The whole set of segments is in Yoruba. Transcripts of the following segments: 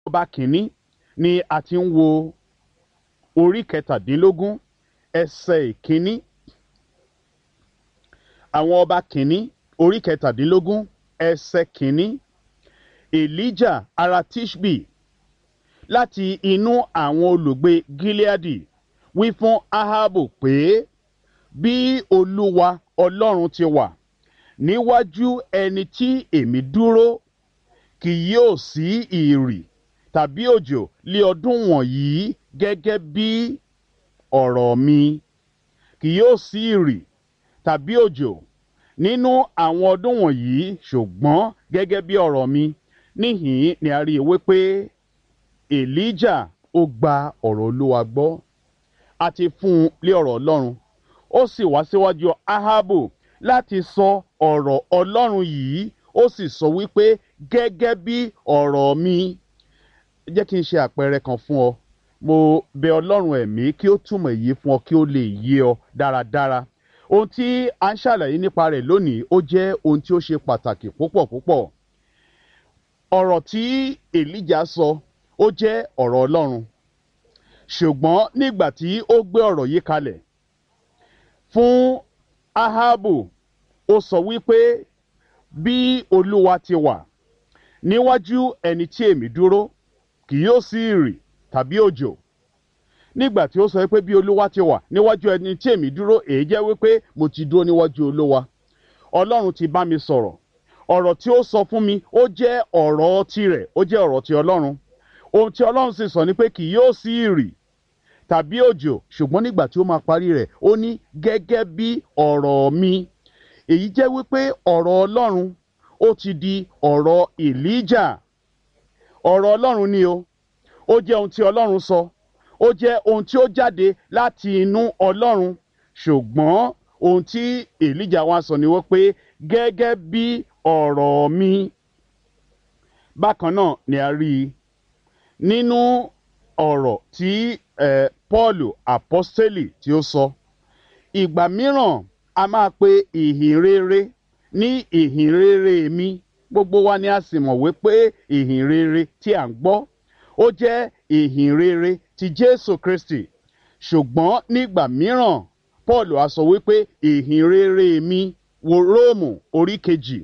ọba kìíní ni a ti ń wo orí kẹtàdínlógún ẹsẹ̀ ìkíní àwọn ọba kìíní orí kẹtàdínlógún ẹsẹ̀ kìíní elijah ará tishbi láti inú àwọn olùgbé gileadi wí fún ahabu pé bí olúwa ọlọ́run ti wà níwájú ẹni tí èmi dúró kì yóò sí ìrì tàbí òjò lé ọdún wọ̀nyí gẹ́gẹ́ bí ọ̀rọ̀ mi kì yóò sí ìrì tàbí òjò nínú àwọn ọdún wọ̀nyí ṣùgbọ́n gẹ́gẹ́ bí ọ̀rọ̀ mi níhìn ni a rí i wípé elijah ó gba ọ̀rọ̀ olúwa gbọ́ a ti fún un lé ọ̀rọ̀ ọlọ́run ó sì wá síwájú ahabu láti sọ ọ̀rọ̀ ọlọ́run yìí ó sì sọ wípé gẹ́gẹ́ bí ọ̀rọ̀ mi jẹ́ kí n ṣe àpẹẹrẹ kan fún ọ mo bẹ ọlọ́run ẹ̀mí kí ó túmọ̀ èyí fún ọ kí ó lè yé ọ dáradára ohun tí a ń ṣàlàyé nípa rẹ̀ lónìí ó jẹ́ ohun tí ó ṣe pàtàkì púpọ̀ púpọ̀ ọ̀rọ̀ tí èlíjà sọ ó jẹ́ ọ̀rọ̀ ọlọ́run ṣùgbọ́n nígbà tí ó gbé ọ̀rọ̀ yìí kalẹ̀ fún ahabu ó sọ wípé bí olúwa ti wà níwájú ẹni tí èmi dúró kì yóò sí ìrì tàbí òjò nígbà tí ó sọ pé bí olúwa ti wà níwájú ẹni tí èmi dúró èyí jẹ́ wípé mo ti dúró níwájú olúwa ọlọ́run ti bá mi sọ̀rọ̀ ọ̀rọ̀ tí ó sọ fún mi ó jẹ́ ọ̀rọ̀ tirẹ̀ ó jẹ́ ọ̀rọ̀ ti ọlọ́run ohun tí ọlọ́run sì sọ ni pé kì yóò sí ìrì tàbí òjò ṣùgbọ́n nígbà tí ó máa parí rẹ̀ ó ní gẹ́gẹ́ bí ọ̀rọ̀ mi èyí jẹ́ wípé ọ̀rọ̀ ọlọ́run ó ti di ọ̀rọ̀ elijah ọ̀rọ̀ ọlọ́run ni o ó jẹ́ ohun tí ọlọ́run sọ ó jẹ́ ohun tí ó jáde láti inú ọlọ́run ṣùgbọ́n ohun tí elijah wá sọ ni wọ́n pé gẹ́gẹ́ bí ọ̀rọ̀ mi bákan náà ni a rí i nínú ọ̀rọ̀ tí eh, paul apostoli tí ó sọ ìgbà mìíràn a máa pe ìhìn rere ní ìhìn rere mi gbogbo wa ni a sì mọ̀ wípé ìhìn rere tí à ń gbọ́ ó jẹ́ ìhìn rere ti jésù kristi ṣùgbọ́n nígbà mìíràn paul á sọ wípé ìhìn rere mi wo róòmù orí kejì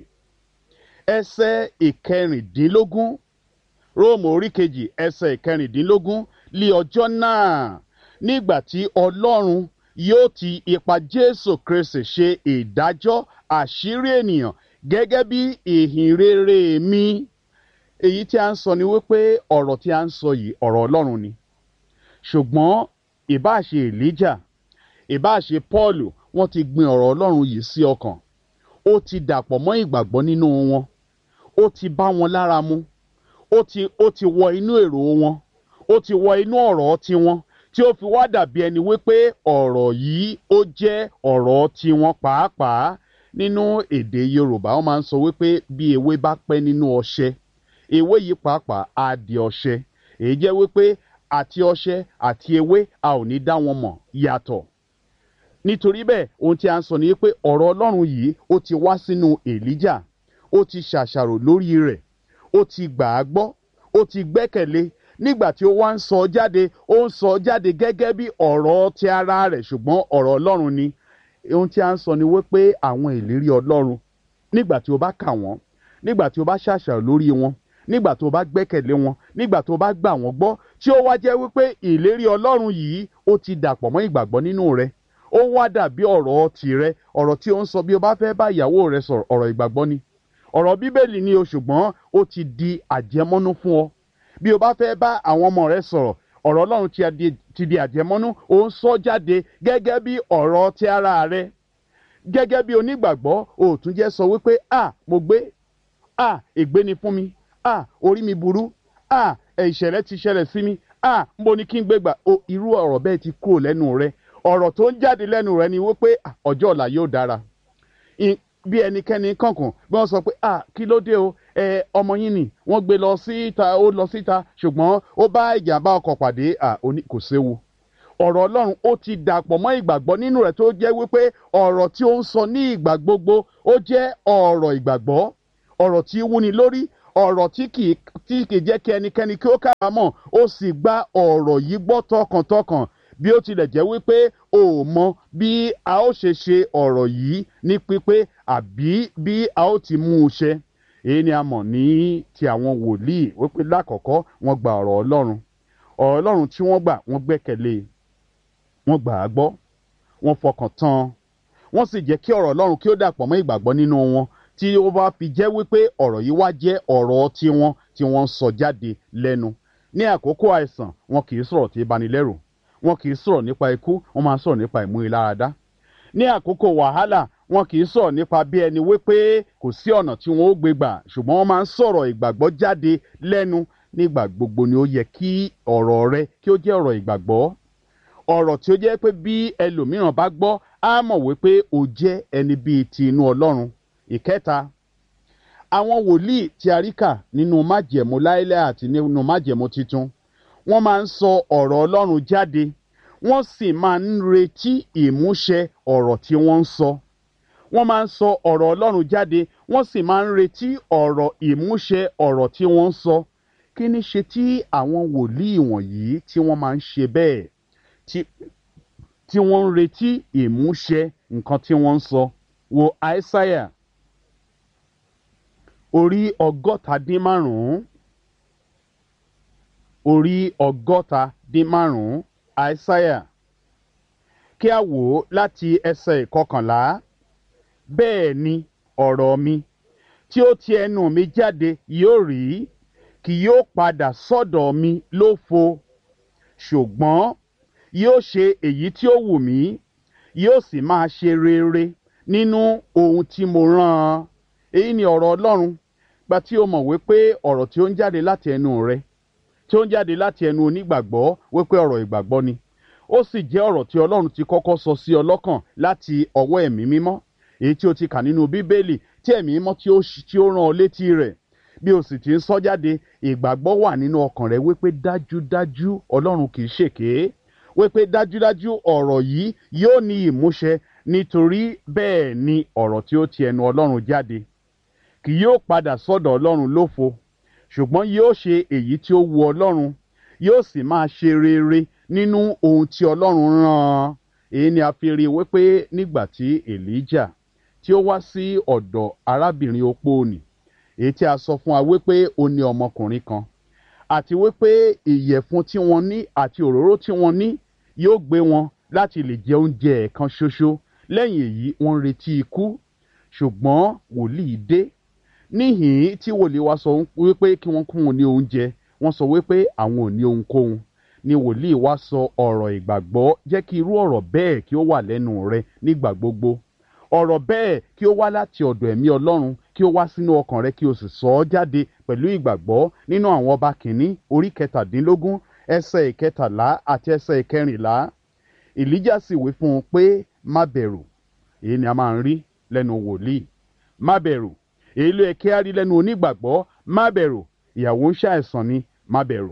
ẹsẹ̀ ìkẹrìndínlógún róòmù orí kejì ẹsẹ̀ ìkẹrìndínlógún lé ọjọ́ náà nígbà tí ọlọ́run yóò ti ipa jésù kristi ṣe ìdájọ́ àṣírí ènìyàn gẹ́gẹ́ bí ìhìn rere mi èyí tí a ń sọ ni wípé ọ̀rọ̀ tí a ń sọ yìí ọ̀rọ̀ ọlọ́run ni ṣùgbọ́n ìbáṣe elijah ìbáṣe paul wọ́n ti gbin ọ̀rọ̀ ọlọ́run yìí sí ọkàn ó ti dàpọ̀ mọ́ ìgbàgbọ́ nínú wọn ó ti bá wọn lára mu ó ti ó ti wọ inú èrò wọn ó ti wọ inú ọ̀rọ̀ tiwọn tí ó fi wá dàbí ẹni wípé ọ̀rọ̀ yìí ó jẹ́ ọ̀rọ̀ tiwọn pàápàá nínú èdè yorùbá wọn máa ń sọ wípé bí ewé bá pẹ́ nínú ọṣẹ ewé yìí pàápàá á di ọṣẹ èyí jẹ́ wípé àti ọṣẹ àti ewé a ò ní dá wọn mọ̀ yàtọ̀ nítorí bẹ́ẹ̀ ohun tí a ń sọ ni pé ọ̀rọ̀ ọlọ́run yìí ó ti wá sínú èlíjà ó ti ṣàṣàrò lórí rẹ̀ ó ti gbà á gbọ́ ó ti gbẹ́kẹ̀lé nígbà tí ó wá ń sọ jáde ó ń sọ jáde gẹ́gẹ́ bí ọ̀rọ̀ ti ara rẹ̀ ṣùgbọ́n ọ̀rọ̀ ọlọ́run ni ohun tí a ń sọ ni wípé àwọn ìlérí ọlọ́run nígbà tí o bá kà wọ́n nígbà tí o bá ṣàṣàrò lórí wọn nígbà tó bá gbẹ́kẹ̀lé wọn nígbà tó bá gbà wọ́n gbọ́ tí ó wá jẹ́ wípé ìlérí ọlọ́run yìí ó ti dàpọ̀ mọ́ ìgbàgbọ́ nínú rẹ̀ ó wá dàbí ọ̀rọ̀ tìrẹ ọ̀rọ̀ tí ó ń sọ bí o bá fẹ́ bá ìyàwó rẹ sọ̀rọ̀ ọ̀rọ̀ ìgbàgbọ́ ni ọ̀rọ̀ bíbélì ni o ṣùgbọ́n ó ti di àjẹmọ́nú fún ọ bí o bá fẹ́ bá àwọn ọmọ rẹ sọ̀rọ̀ ọ̀rọ̀ ọlọ́run ti di àjẹmọ́nú ó ń sọ jáde gẹ́gẹ́ bí ọ̀rọ̀ ti ara rẹ gẹ́gẹ́ bí onígbàgbọ́ o tún jẹ́ sọ wípé a mo gbé a ègbé ni fún mi a orí mi burú a ìṣẹ̀lẹ̀ ti ṣẹlẹ̀ sí mi a mo ní kí n gbé gbà o irú ọ̀rọ̀ bẹ́ẹ̀ ti kúrò lẹ́nu rẹ ọ̀rọ̀ tó ń jáde lẹ́nu rẹ ni wípé ọjọ́ ọ̀la yóò dára bí ẹnikẹ́ni kankan bí wọ́n sọ pé ah kí ló dé o ẹ ọmọ yín ni wọ́n gbé lọ síta ó lọ síta ṣùgbọ́n ó bá ìjàmbá ọkọ̀ pàdé ah oní kò séwu ọ̀rọ̀ ọlọ́run ó ti dàpọ̀ mọ́ ìgbàgbọ́ nínú rẹ̀ tó jẹ́ wípé ọ̀rọ̀ tí ó ń sọ ní ìgbà gbogbo ó jẹ́ ọ̀rọ̀ ìgbàgbọ́ ọ̀rọ̀ tí wúni lórí ọ̀rọ̀ tí kì í tí kì í jẹ́ kí ẹnikẹ́ni kí ó kábàámọ̀ ó sì gba ọ̀rọ̀ yìí gbọ́ tọkàntọkàn bí ó tilẹ̀ jẹ́ wípé o ò mọ bí a ó ṣe ṣe ọ̀rọ̀ yìí ní pípé àbí bí a ó ti mú un ṣe èyí ni a mọ̀ ní ti àwọn wòlíì wípé lákọ̀ọ́kọ́ wọ́n gba ọ̀rọ̀ ọlọ́run ọ̀rọ̀ ọlọ́run tí wọ́n gbà wọ́n gbẹ́kẹ̀lé wọ́n gbà á gbọ́ wọ́n fọkàn tán wọ́n sì jẹ́ kí ọ̀rọ̀ ọlọ́run kí ó dàpọ̀ mọ́ ìgbàgbọ́ nínú wọn tí ó bá fi jẹ́ wípé ọ̀rọ̀ yìí wá jẹ́ ọ̀rọ̀ tiwọn tí wọ́n ń sọ jáde lẹ́nu ní àkókò àìsàn wọn kì í sọ̀rọ̀ tí ìbanilẹ́rù wọn kì í sọ̀rọ̀ nípa ikú wọn máa ń sọ̀rọ̀ nípa ìmúniláradá ní àkókò wàhálà wọn kì í sọ̀rọ̀ nípa bí ẹni wípé kò sí ọ̀nà tí wọn ó gbé gbà ṣùgbọ́n wọ́n máa ń sọ̀rọ̀ ìgbàgbọ́ jáde lẹ́nu nígbà gbogbo ni ó yẹ kí ọ̀rọ̀ rẹ kí ó jẹ́ ọ̀rọ̀ ìgbàgbọ́ ọ̀rọ̀ tí ó jẹ́ pé bí ẹlòmíràn bá gbọ́ á mọ̀ wípé o jẹ́ ẹni bíi ti inú ọlọ́run ìkẹta àwọn wòlíì tí a rí kà nínú májẹ̀mú láíláí àti nínú májẹ̀mú titun wọ́n máa ń sọ ọ̀rọ̀ ọlọ́run jáde wọ́n sì máa ń retí ìmúṣẹ ọ̀rọ̀ tí wọ́n ń sọ wọ́n máa ń sọ ọ̀rọ̀ ọlọ́run jáde wọ́n sì máa ń retí ọ̀rọ̀ ìmúṣẹ ọ̀rọ̀ tí wọ́n ń sọ kí ni ṣe tí àwọn wòlíì wọ̀nyí tí wọ́n máa ń ṣe bẹ́ẹ̀ tí tí wọ́n ń retí ìmúṣẹ nǹkan tí wọ́n ń sọ wo àìsáyà orí ọgọ́ta dín márùn-ún orí ọgọ́ta dín márùn-ún àìsáyà kí a wò ó láti ẹsẹ̀ ìkọkànlá bẹ́ẹ̀ ni ọ̀rọ̀ mi tí ó ti ẹnu mi jáde yóò rí kì yóò padà sọ́dọ̀ mi lófo ṣùgbọ́n yóò ṣe èyí tí ó wù mí yóò sì máa ṣe rere nínú ohun tí mo rán an èyí ni ọ̀rọ̀ ọlọ́run gba tí o mọ̀ wípé ọ̀rọ̀ tí ó ń jáde láti ẹnu rẹ tí ó ń jáde láti ẹnu onígbàgbọ́ wípé ọ̀rọ̀ ìgbàgbọ́ ni ó sì jẹ́ ọ̀rọ̀ tí ọlọ́run ti kọ́kọ́ sọ sí ọ lọ́kàn láti ọwọ́ ẹ̀mí mímọ́ èyí tí o ti kà nínú bíbélì tí ẹ̀mí mímọ́ tí ó tí ó rán ọ létí rẹ̀ bí o sì ti ń sọ jáde ìgbàgbọ́ wà nínú ọkàn rẹ wípé dájúdájú ọlọ́run kì í ṣèké wípé dájúdájú ọ̀rọ̀ yìí yóò ní ìmúṣẹ nítorí bẹ́ẹ̀ ni ọ̀rọ̀ tí ó ti ẹnu ọlọ́run jáde kì yóò padà sọ́dọ̀ ọlọ́run lófo ṣùgbọ́n yóò ṣe èyí tí ó wu ọlọ́run yóò sì máa ṣe rere nínú ohun tí ọlọ́run rán an èyí ni a fi rí i wípé nígbà tí elijah tí ó wá sí ọ̀dọ̀ arábìnrin opó nì èyí tí a sọ fún wa wípé ó ní ọmọkùnrin kan àti wípé ìyẹ̀fun tí wọ́n ní àti òróró tí wọ́n ní yóò gbé wọn láti lè jẹ oúnjẹ ẹ̀kan ṣoṣo lẹ́yìn èyí wọ́n ń retí ikú ṣùgbọ́n wòlíì dé níhìn tí wòlíì wa sọ wípé kí wọ́n kún wọn ní oúnjẹ wọ́n sọ wípé àwọn ò ní ohunkóhun ni wòlíì wa sọ ọ̀rọ̀ ìgbàgbọ́ jẹ́ kí irú ọ̀rọ̀ bẹ́ẹ̀ kí ó wà lẹ́nu rẹ nígbà gbogbo ọ̀rọ̀ bẹ́ẹ̀ kí ó wá láti ọ̀dọ̀ ẹ̀mí ọlọ́run kí ó wá sínú ọkàn rẹ kí o sì sọ ọ́ jáde pẹ̀lú ìgbàgbọ́ nínú àwọn ọba kìíní orí kẹtàdínlógún ẹsẹ̀ ìkẹtàlá àti ẹsẹ̀ ìkẹrìnlá ìlíjà sì wí fún un pé má bẹ̀rù èyí ni a máa ń rí lẹ́nu wòlíì má bẹ̀rù èyí ló yẹ kí á rí lẹ́nu onígbàgbọ́ má bẹ̀rù ìyàwó ń ṣàìsàn ni má bẹ̀rù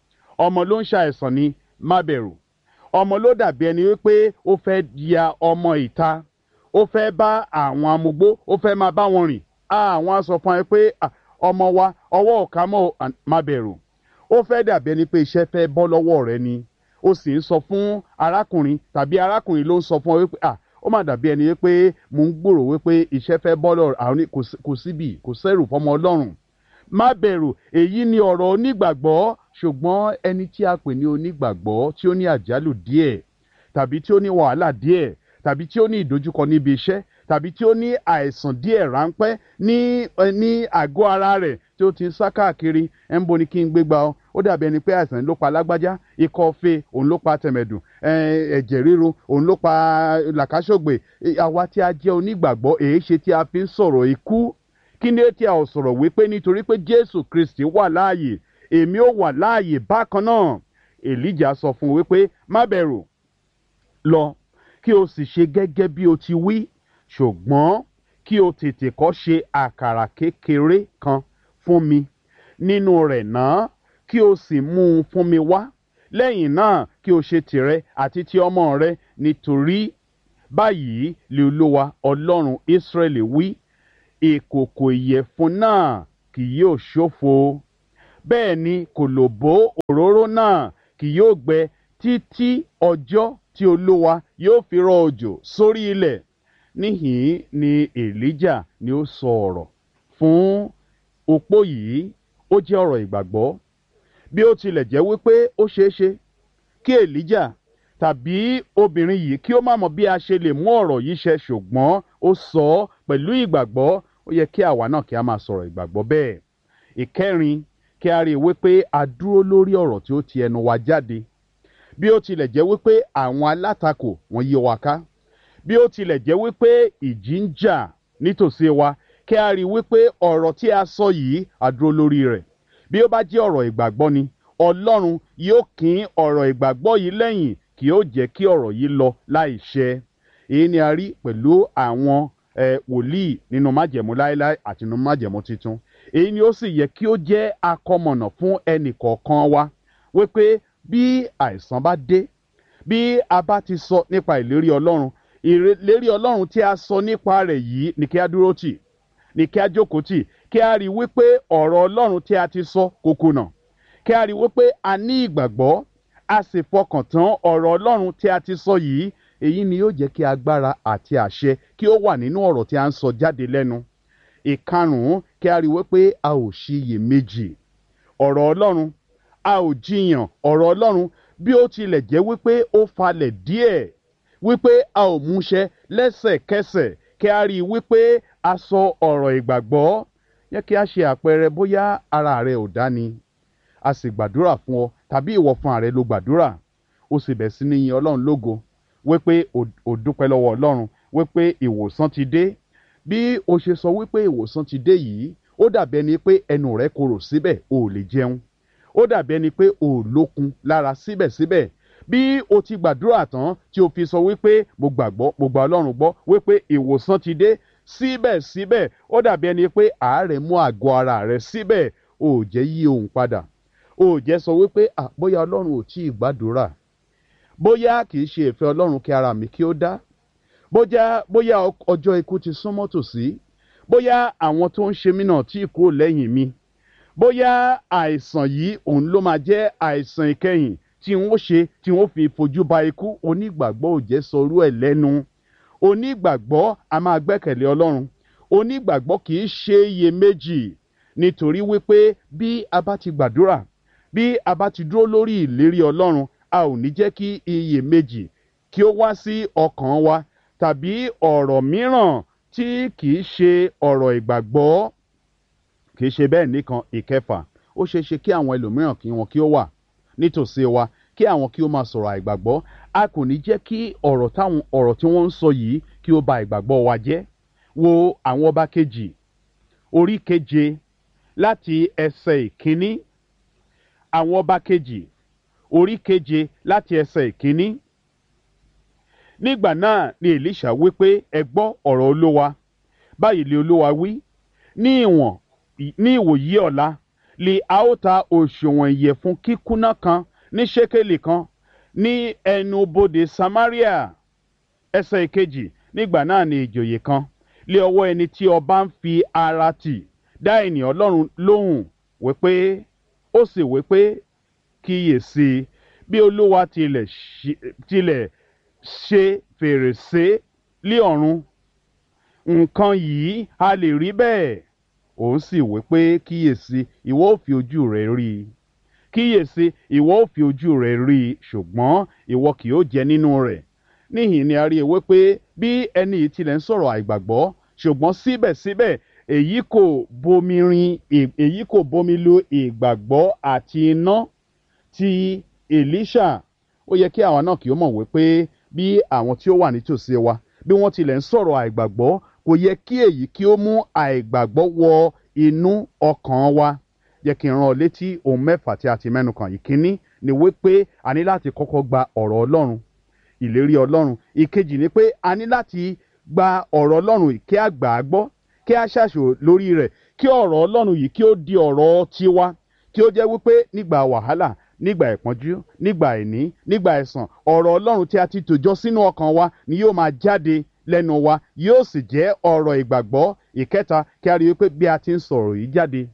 ọmọ ló ń ṣàìsàn ni má bẹ̀rù ọmọ ló dàbí ẹni wípé ó fẹ́ ya ọmọ ìta ó fẹ́ bá àwọn amugbó ó fẹ́ máa bá wọn rìn àwọn á sọ fún ẹ pé ọmọ wa ọwọ́ ọ̀ka mọ́ má bẹ̀rù ó fẹ́ dàbí ẹni pé iṣẹ́ fẹ́ bọ́ lọ́wọ́ rẹ ni ó sì ń sọ fún arákùnrin tàbí arákùnrin ló ń sọ fún ọ wípé ah ó mà dàbí ẹni wípé mò ń gbòrò wípé iṣẹ́ fẹ́ bọ́ lọ́rọ̀ àwọn kò síbi kò sẹ́rù fọmọ ọlọ́run má bẹ̀rù èyí ni ọ̀rọ̀ onígbàgbọ́ ṣùgbọ́n ẹni tí a pè ní onígbàgbọ́ tí ó ní àjálù díẹ̀ tàbí tí ó ní wàhálà díẹ̀ tàbí tí ó ní ìdojúkọ níbi iṣẹ́ tàbí tí ó ní àìsàn díẹ̀ ráńpẹ́ ní ní àgọ́ ara rẹ̀ tí ó ti ń sá káàkiri ẹ̀ ń bo ni kí n gbégbá ọ ó dàbí ẹni pé àìsàn ló pa lágbájá ikọ́ fe òun ló pa tẹ̀mẹ̀dùn ẹ̀jẹ̀ ríru òun ló pa làkàṣọ̀gbè àwa tí a jẹ́ onígbàgbọ́ èé ṣe tí a fi ń sọ̀rọ̀ ikú kí ni tí a ò sọ̀rọ̀ wípé nítorí pé Jésù Kristi wà láàyè èmi ó wà láàyè bákan náà Èlíjà sọ fún un wípé má bẹ̀rù lọ kí o sì ṣe gẹ́gẹ́ bí o ti wí ṣùgbọ́n kí o tètè kọ́ ṣe àkàrà kékeré kan fún mi nínú rẹ̀ náà kí o sì mú un fún mi wá lẹ́yìn náà kí o ṣe tìrẹ àti ti ọmọ rẹ nítorí báyìí lè olúwa ọlọ́run Ísírẹ́lì wí ìkòkò ìyẹ̀fun náà kì yóò ṣófo bẹ́ẹ̀ ni kòlòbó òróró náà kì yóò gbẹ títí ọjọ́ tí olúwa yóò fi rọ òjò sórí ilẹ̀ níhìn ni elijah ni ó sọ ọ̀rọ̀ fún opó yìí ó jẹ́ ọ̀rọ̀ ìgbàgbọ́ bí ó tilẹ̀ jẹ́ wípé ó ṣeé ṣe kí elijah tàbí obìnrin yìí kí ó má mọ bí a ṣe lè mú ọ̀rọ̀ yìí ṣẹ ṣùgbọ́n ó sọ ọ́ pẹ̀lú ìgbàgbọ́ ó yẹ kí àwa náà kí a máa sọ̀rọ̀ ìgbàgbọ́ bẹ́ẹ̀ ìkẹrin kí a rí i wípé a dúró lórí ọ̀rọ̀ tí ó ti ẹnu wa jáde bí ó tilẹ̀ jẹ́ wípé àwọn alátakò wọ́n yí wa ká bí ó tilẹ̀ jẹ́ wípé ìjì ń jà nítòsí wa kí a rí i wípé ọ̀rọ̀ tí a sọ yìí a dúró lórí rẹ̀ bí ó bá jẹ́ ọ̀rọ̀ ìgbàgbọ́ ni ọlọ́run yóò kín ọ̀rọ̀ ìgbàgbọ́ yìí lẹ́yìn kí ó jẹ́ kí ọ̀rọ̀ yìí lọ láì ṣẹ èyí ni a rí pẹ̀lú àwọn wòlíì nínú májẹ̀mú láéláé àti nínú májẹ̀mú tuntun èyí ni ó sì yẹ kí ó jẹ́ akọmọ̀nà fún ẹnì kọ̀ọ̀kan wa wípé bí àìsàn bá dé bí a bá ti sọ nípa ìlérí ọlọ́run ìlérí ọlọ́run tí a sọ nípa rẹ̀ yìí ni kí a dúró tì ni kí a jókòó tì kí a rí wípé ọ̀rọ̀ ọlọ́run tí a ti sọ kò kùnà kí a rí wípé a ní ìgbàgbọ́ a sì fọkàn tán ọ̀rọ̀ ọlọ́run tí a ti sọ yìí èyí ni yóò jẹ́ kí agbára àti àṣẹ kí ó wà nínú ọ̀rọ̀ tí a ń sọ jáde lẹ́nu ìkarùn-ún kí a rí wípé a ò ṣiyèméjì ọ̀rọ̀ ọlọ́run a ò jiyàn ọ̀rọ̀ ọlọ́run bí ó tilẹ̀ jẹ́ wípé ó falẹ̀ díẹ̀ wípé a ò múṣẹ lẹ́sẹ̀kẹsẹ̀ kí a rí wípé a sọ ọ̀rọ̀ ìgbàgbọ́ yẹ kí a ṣe àpẹẹrẹ bóyá ara rẹ ò dá ni a sì gbàdúrà fún ọ tàbí ìwọ fún ààrẹ ló gbàdúrà ó sì bẹ̀ sí ní yin ọlọ́run lógo wípé ò dúpẹ́ lọ́wọ́ ọlọ́run wípé ìwòsàn ti dé bí o ṣe sọ wípé ìwòsàn ti dé yìí ó dàbí ẹni pé ẹnu rẹ korò síbẹ̀ o ò lè jẹun ó dàbí ẹni pé o ò lókun lára síbẹ̀síbẹ̀ bí o ti gbàdúrà tán tí o fi sọ wípé mo gbàgbọ́ mo gbà ọlọ́run gbọ́ wípé ìwòsàn ti dé síbẹ̀síbẹ̀ ó dàbí ẹni pé àárẹ̀ mú àgọ́ ara rẹ síbẹ̀ o ò jẹ́ yí ohun padà o ò jẹ́ sọ wípé à bóyá ọlọ́run ò tí ì gbàdúrà bóyá kì í ṣe ìfẹ́ ọlọ́run kí ara mi kí ó dá bóyá bóyá ọjọ́ ikú ti súnmọ́ tòsí bóyá àwọn tó ń ṣe mí náà tí kú lẹ́yìn mi bóyá àìsàn yìí òun ló máa jẹ́ àìsàn ìkẹyìn tí wọ́n ṣe tí wọ́n fi fojú ba ikú onígbàgbọ́ ò jẹ́ sọrú ẹ̀ lẹ́nu onígbàgbọ́ a máa gbẹ́kẹ̀lé ọlọ́run onígbàgbọ́ kì í ṣe iyèméjì nítorí wípé bí a bá ti gbàdúrà bí a bá ti dúró lórí ìlérí ọlọ́run a ò ní jẹ́ kí iyèméjì kí ó wá sí ọkàn wa tàbí ọ̀rọ̀ mìíràn tí kìí ṣe ọ̀rọ̀ ìgbàgbọ́ kìí ṣe bẹ́ẹ̀ nìkan ìkẹfà ó ṣeé ṣe kí àwọn ẹlòmíràn kí wọn kí ó wà nítòsí wa kí àwọn kí ó máa sọ̀rọ̀ àìgbàgbọ́ a kò ní jẹ́ kí ọ̀rọ̀ táwọn ọ̀rọ̀ tí wọ́n ń sọ yìí kí ó ba ìgbàgbọ́ wa jẹ́ wo àwọn ọba kejì orí keje láti ẹsẹ̀ ìkíní àwọn ọba kejì orí keje láti ẹsẹ̀ ìkíní nígbà náà ni elisha wí pé ẹ gbọ́ ọ̀rọ̀ olówa báyìí lè olówa wí ní ìwọ̀n ní ìwòyí ọ̀la lè a ó ta òṣùwọ̀n ìyẹ̀fun kíkúnná kan ní ṣékélì kan ní ẹnu bodè samaria ẹsẹ̀ ìkejì nígbà náà ni ìjòyè kan lé ọwọ́ ẹni tí ọba ń fi ara tì dá ènìyàn ọlọ́run lóhùn wípé ó sì wípé kíyèsí bí olúwa tilẹ̀ tilẹ̀ ṣe fèrèsé lé ọ̀run nǹkan yìí a lè rí bẹ́ẹ̀ òun sì wí pé kíyèsí ìwọ ò fi ojú rẹ rí i kíyèsí ìwọ ò fi ojú rẹ rí i ṣùgbọ́n ìwọ kì yóò jẹ nínú rẹ̀ níhìn ni a rí ewé pé bí ẹni yìí tilẹ̀ ń sọ̀rọ̀ àìgbàgbọ́ ṣùgbọ́n síbẹ̀síbẹ̀ èyí kò bomi rin èyí kò bomi lu ìgbàgbọ́ àti iná ti Èlíṣà ó yẹ kí àwa náà kì í mọ̀ wípé bí àwọn tí ó wà nítòsí wa bí wọ́n tilẹ̀ ń sọ̀rọ̀ àìgbàgbọ́ kò yẹ kí èyí kí ó mú àìgbàgbọ́ wọ inú ọkàn wa yẹ kí n rán ọ létí ohun mẹ́fà tí a ti mẹ́nu kàn ìkíní ni wípé a ní láti kọ́kọ́ gba ọ̀rọ̀ Ọlọ́run ìlérí Ọlọ́run ìkejì ni pé a ní láti gba ọ̀rọ̀ Ọlọ́run kí a gbà á gbọ́ kí a ṣàṣò lórí rẹ̀ kí ọ̀rọ̀ Ọlọ́run yìí kí ó di ọ̀rọ̀ tiwa kí ó jẹ́ wípé nígbà wàhálà nígbà ìpọ́njú nígbà àìní nígbà ẹ̀sàn ọ̀rọ̀ Ọlọ́run tí a ti tòjọ́ sínú ọkàn wa ni yóò máa jáde lẹ́nu wa yóò sì jẹ́ ọ̀rọ̀ ìgbàgbọ́ ìkẹta kí a rí i pé bí a ti ń sọ̀rọ̀ yìí jáde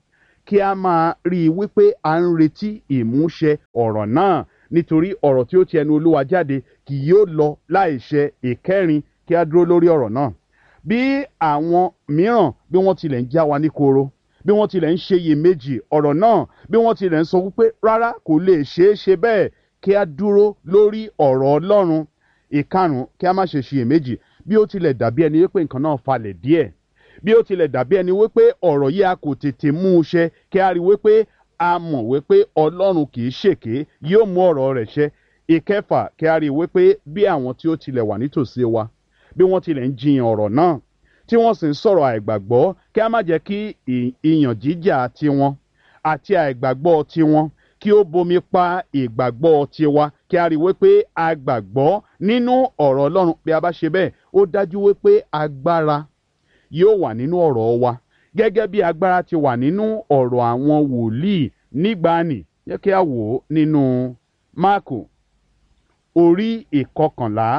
kí a máa rí i wípé à ń retí ìmúṣẹ ọ̀rọ̀ náà nítorí ọ̀rọ̀ tí ó ti ẹnu olúwa jáde kì yóò lọ láìṣẹ ìkẹrin kí a dúró lórí ọ̀rọ̀ náà bí àwọn mìíràn bí wọ́n tilẹ̀ ń já wa ní koro bí wọ́n tilẹ̀ ń ṣe iyèméjì ọ̀rọ̀ náà bí wọ́n tilẹ̀ ń sọ wípé rárá kò lè ṣeé ṣe bẹ́ẹ̀ kí a dúró lórí ọ̀rọ̀ ọlọ́run ìkarùn kí a má ṣe ṣiyèméjì bí ó tilẹ̀ dàbí ẹni wípé nǹkan náà falẹ̀ díẹ̀ bí ó tilẹ̀ dàbí ẹni wípé ọ̀rọ̀ yìí a kò tètè mú un ṣẹ kí a rí wípé a mọ̀ wípé ọlọ́run kì í ṣèké yóò mú ọ̀rọ̀ rẹ̀ ṣẹ ìkẹfà kí a rí wípé bí àwọn tí ó tilẹ̀ wà nítòsí wa bí wọ́n tilẹ̀ ń jiyàn ọ̀rọ̀ náà tí wọ́n sì ń sọ̀rọ̀ àìgbàgbọ́ kí a má jẹ́ kí ìyàn jíjà tiwọn àti àìgbàgbọ́ tiwọn kí ó bomi pa ìgbàgbọ́ tiwa kí a rí wípé a gbàgbọ́ nínú ọ̀rọ̀ ọlọ́run bí a bá ṣe bẹ́ẹ̀ ó dájú wípé agbára yóò wà nínú ọ̀rọ̀ wa gẹ́gẹ́ bí agbára ti wà nínú ọ̀rọ̀ àwọn wòlíì nígbàanì yẹ kí a wò ó nínú máàkù orí ìkọkànlá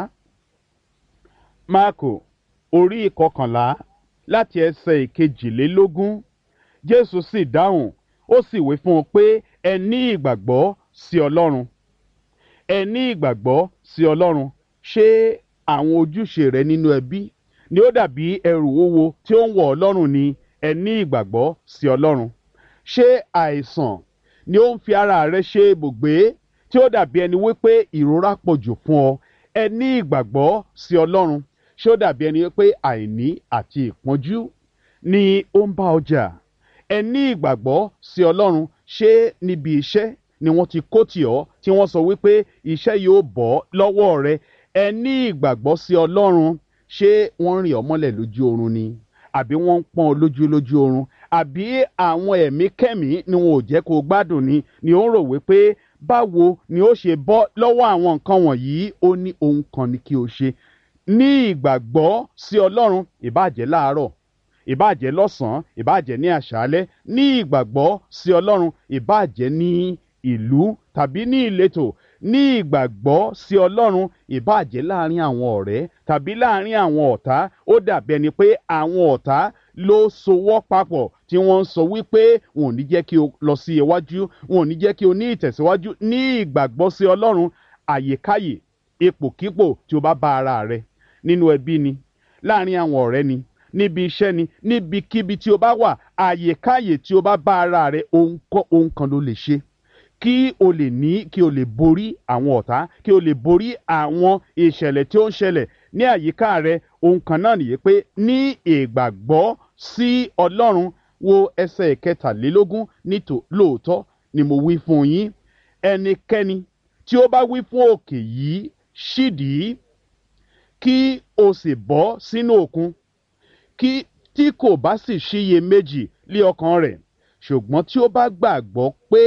máàkù orí ìkọkànlá láti ẹsẹ̀ ìkejìlélógún jésù sì dáhùn ó sì wí fún un pé ẹ ní ìgbàgbọ́ sí ọlọ́run ẹ ní ìgbàgbọ́ sí ọlọ́run ṣé àwọn ojúṣe rẹ nínú ẹbí ni ó dàbí ẹrù wúwo tí ó ń wọ̀ ọlọ́run ni ẹ ní ìgbàgbọ́ sí ọlọ́run ṣé àìsàn ni ó ń fi ara rẹ ṣe ibùgbé tí ó dàbí ẹni wípé ìrora pọ̀ jù fún ọ ẹ ní ìgbàgbọ́ sí ọlọ́run ṣé ó dàbí ẹni wípé àìní àti ìpọ́njú ni ó ń bá ọjà ẹ ní ìgbàgbọ́ sí ọlọ́run ṣé níbi iṣẹ́ ni wọ́n ti kó tì ọ́ tí wọ́n sọ wípé iṣẹ́ yóò bọ́ lọ́wọ́ rẹ ẹ ní ìgbàgbọ́ sí ọlọ́run ṣé wọ́n rìn ọ́ mọ́lẹ̀ lójú oorun ni àbí wọ́n ń pọ́n ọ lójú lójú oorun àbí àwọn ẹ̀mí kẹ́mí ni wọn ò jẹ́ kó o gbádùn ni ni ó ń rò wípé báwo ni ó ṣe bọ́ lọ́wọ́ àwọn nǹkan wọ̀nyí ó ní ohun kan ni kí o ṣe ní ìgbàgbọ́ sí ọlọ́run ìbàjẹ́ láàárọ̀ ìbàjẹ́ lọ́sàn-án ìbàjẹ́ ní àṣálẹ́ ní ìgbàgbọ́ sí ọlọ́run ìbàjẹ́ ní ìlú tàbí ní ìletò ní ìgbàgbọ́ sí ọlọ́run ìbàjẹ́ láàrin àwọn ọ̀rẹ́ tàbí láàrin àwọn ọ̀tá ó dàbí ẹni pé àwọn ọ̀tá ló sowọ́ papọ̀ tí wọ́n ń sọ wípé wọn ò ní jẹ́ kí o lọ sí iwájú wọn ò ní jẹ́ kí o ní ìtẹ̀síwájú ní ìgbàgbọ́ sí ọlọ́run àyèkáyè ipòkípò tí o bá bá ara rẹ nínú ẹbí ni láàrin àwọn ọ̀rẹ́ ni níbi iṣẹ́ ni níbikíbi tí o bá wà àyèkáyè tí o bá bá ara rẹ ohun kan ló lè ṣe kí o lè ní kí o lè borí àwọn ọ̀tá kí o lè borí àwọn ìṣẹ̀lẹ̀ tí ó ń ṣẹlẹ̀ ní àyíká rẹ ohun kan náà nìyí pé ní ìgbàgbọ́ sí ọlọ́run wo ẹsẹ̀ kẹtàlélógún nítò lóòótọ́ ni mo wí fún yín ẹnikẹ́ni tí ó bá wí fún òkè yìí ṣídìí kí o sì bọ́ sínú òkun kí tí kò bá sì ṣiyè méjì lé ọkàn rẹ̀ ṣùgbọ́n tí ó bá gbàgbọ́ pé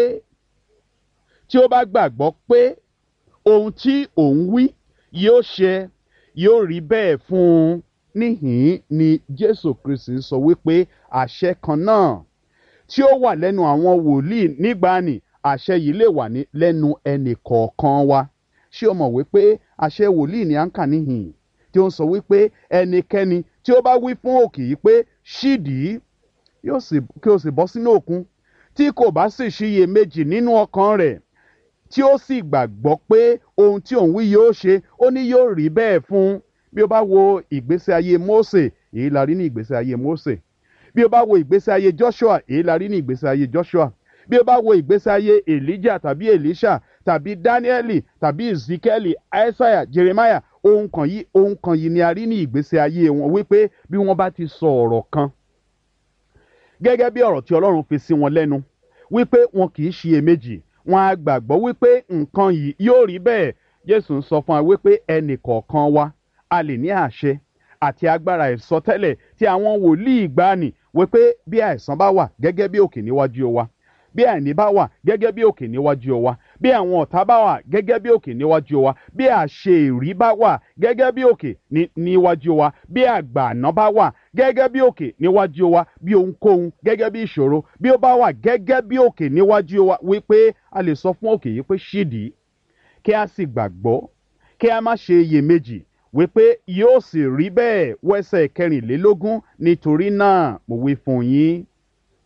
tí ó bá gbàgbọ́ pé ohun tí òun wí yóò ṣe yóò rí bẹ́ẹ̀ fún un níhìn ni jésù kristi sọ wípé àṣẹ kan náà tí ó wà lẹ́nu àwọn wòlíì nígbàanì àṣẹ yìí lè wà ní lẹ́nu ẹnì kọ̀ọ̀kan wa ṣé o mọ̀ wípé àṣẹ wòlíì ni à ń kà níhìn tí ó ń sọ wípé ẹnikẹ́ni tí ó bá wí fún òkè yìí pé ṣídìí yóò sì kí o sì bọ́ sínú òkun tí kò bá sì ṣiyè méjì nínú ọkàn rẹ̀ tí ó sì gbàgbọ́ pé ohun tí òun wí yóò ṣe ó ní yóò rí bẹ́ẹ̀ fún un bí o bá wo ìgbésí ayé Mósè èyí la rí ní ìgbésí ayé Mósè bí o bá wo ìgbésí ayé Joshua èyí la rí ní ìgbésí ayé Joshua bí o bá wo ìgbésí ayé Elijah tàbí Elisha tàbí Danieli tàbí Ezekieli Isaiah Jeremiah ohun kan yìí ohun kan yìí ni a rí ní ìgbésí ayé wọn wípé bí wọ́n bá ti sọ ọ̀rọ̀ kan gẹ́gẹ́ bí ọ̀rọ̀ tí Ọlọ́run fi sí wọn lẹ́nu wípé wọn kì í ṣiyèméjì wọn á gbàgbọ́ wípé nǹkan yìí yóò rí bẹ́ẹ̀ Jésù ń sọ fún wa wípé ẹnì kọ̀ọ̀kan wa a lè ní àṣẹ àti agbára ìsọtẹ́lẹ̀ tí àwọn wòlíì ìgbàanì wípé bí àìsàn bá wà gẹ́gẹ́ bí òkè níwájú wa bí àìní bá wà gẹ́gẹ́ bí òkè níwájú wa bí àwọn ọ̀tá bá wà gẹ́gẹ́ bí òkè níwájú wa bí àṣeyìrí bá wà gẹ́gẹ́ bí òkè níwájú wa bí àgbààná bá wà gẹ́gẹ́ bí òkè níwájú wa bí ohunkóhun gẹ́gẹ́ bí ìṣòro bí ó bá wà gẹ́gẹ́ bí òkè níwájú wa wípé a lè sọ fún òkè yìí pé ṣídìí kí a sì gbàgbọ́ kí a má ṣe iyèméjì wípé yóò sì rí bẹ́ẹ̀ wẹ́sẹ̀ kẹrìnlélógún nítorí náà mo wí fún yín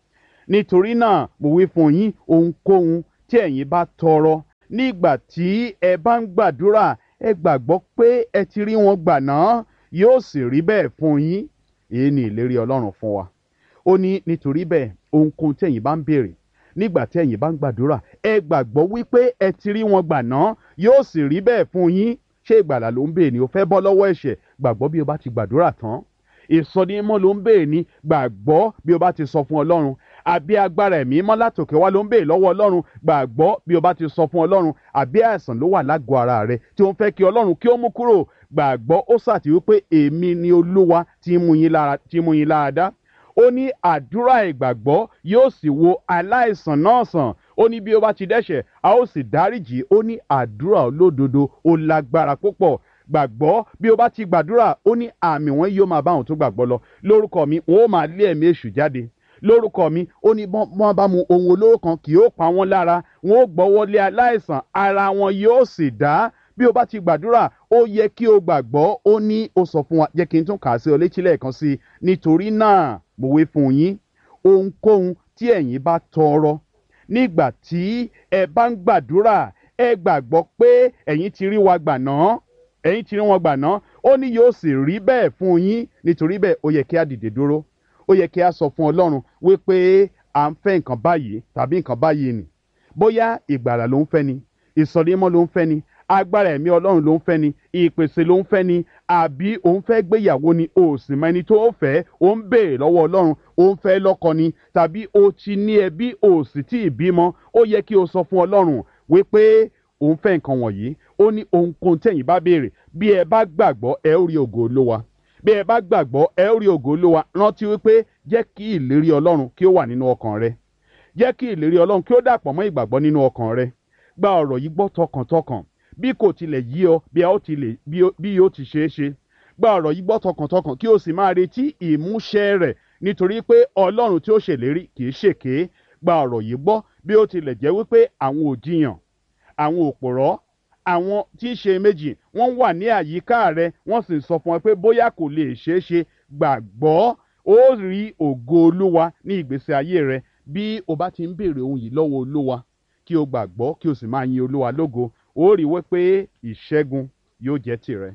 nítorí náà mo wí fún yín ohunkóhun tí ẹ̀yin bá tọrọ nígbà tí ẹ bá ń gbàdúrà ẹ gbàgbọ́ pé ẹ ti rí wọn gbà náà yóò sì rí bẹ́ẹ̀ fún yín èyí ni ìlérí ọlọ́run fún wa ó ní nítorí bẹ́ẹ̀ ohunkóhun tí ẹ̀yin bá ń béèrè nígbà tí ẹ̀yin bá ń gbàdúrà ẹ gbàgbọ́ wípé ẹ ti rí wọn gbà náà yóò sì rí bẹ́ẹ̀ fún yín ṣé ìgbàlà ló ń béèrè ni o fẹ́ bọ́ lọ́wọ́ ẹ̀ṣẹ̀ gbàgbọ́ bí o bá ti gbàdúrà tán ìsọdímọ́ ló ń béèrè ni gbàgbọ́ bí o bá ti sọ fún ọlọ́run àbí agbára ẹ̀mí mọ́ látòkè wá ló ń béèrè lọ́wọ́ ọlọ́run gbàgbọ́ bí o bá ti sọ fún ọlọ́run àbí àìsàn ló wà lágọ̀ọ́ ara rẹ tí ó ń fẹ́ kí ọlọ́run kí ó mú kúrò gbàgbọ́ ó sàtì wípé èmi ni olúwa tí mú yín lára tí mú yín lára dá ó ní àdúrà ìgbàgbọ́ yóò sì wo aláìsàn náà sàn ó ní bí ó bá ti dẹ́ṣẹ̀ a ó sì dáríjì ó ní àdúrà olódodo ó lágbára púpọ̀ gbàgbọ́ bí o bá ti gbàdúrà ó ní àmì wọn yóò máa bá àwọn tó gbàgbọ́ lọ lórúkọ mi wọn ó máa lé ẹ̀mí èṣù jáde lórúkọ mi ó ní wọ́n bá mu ohun olóró kan kì yóò pa wọ́n lára wọn ó gbọ́wọ́ lé aláìsàn ara wọn yóò sì dá bí o bá ti gbàdúrà ó yẹ kí o gbàgbọ́ ó ní ó sọ fún wa jẹ́ kí n tún kà á sí ọ létí lẹ́ẹ̀kan sí i nítorí náà mo wí fún yín ohunkóhun tí ẹ̀yin bá tọrọ nígbà tí ẹ bá ń gbàdúrà ẹ gbàgbọ́ pé ẹ̀yin ti rí wa gbà náà ẹ̀yin ti rí wọn gbà náà ó ní yóò sì rí bẹ́ẹ̀ fún yín nítorí bẹ́ẹ̀ ó yẹ kí a dìde dúró ó yẹ kí a sọ fún ọlọ́run wípé à ń fẹ́ nǹkan báyìí tàbí nǹkan báyìí nì bóyá ìgbàlà ló ń fẹ́ ni ìsọdímọ́ ló ń fẹ́ ni agbára ẹ̀mí ọlọ́run ló ń fẹ́ ni ìpèsè ló ń fẹ́ ni àbí òun fẹ́ gbéyàwó ni o sì mọ ẹni tó fẹ́ o ń béèrè lọ́wọ́ ọlọ́run o ń fẹ́ lọ́kọ ni tàbí o ti ní ẹbí o sì tí ì bímọ ó yẹ kí o sọ fún ọlọ́run wípé òun fẹ́ nǹkan wọ̀nyí ó ní ohunkóhun tẹ̀yìn bá béèrè bí ẹ bá gbàgbọ́ ẹ ó rí ògo olówa bí ẹ bá gbàgbọ́ ẹ ó rí ògo olówa rántí wípé jẹ́ kí ìlérí ọlọ́run kí ó wà nínú ọkàn rẹ jẹ́ kí ìlérí ọlọ́run kí ó dàpọ̀ mọ́ ìgbàgbọ́ nínú ọkàn rẹ gba ọ̀rọ̀ yìí gbọ́ tọkàntọkàn bí kò tilẹ̀ yí ọ bí a ó tilẹ̀ bí yóò ti ṣeé ṣe gba ọ̀rọ̀ yìí gbọ́ tọkàntọkàn kí o sì máa retí ìmúṣẹ rẹ̀ nítorí pé ọlọ́run tí ó ṣèlérí kì í ṣèké gba ọ̀rọ̀ yìí gbọ́ bí ó tilẹ̀ jẹ́ wípé àwọn òjìyàn àwọn òpòrọ́ àwọn tí í ṣe méjì wọ́n wà ní àyíká rẹ wọ́n sì sọ fún ọ pé bóyá kò lè ṣeé ṣe gbàgbọ́ ó rí ògo olúwa ní ìgbésí ayé rẹ bí o bá ti ń béèrè ohun yìí lọ́wọ́ olúwa kí o gbàgbọ́ kí o sì máa yin olúwa lógo ó rí wípé ìṣẹ́gun yóò jẹ́ tìrẹ.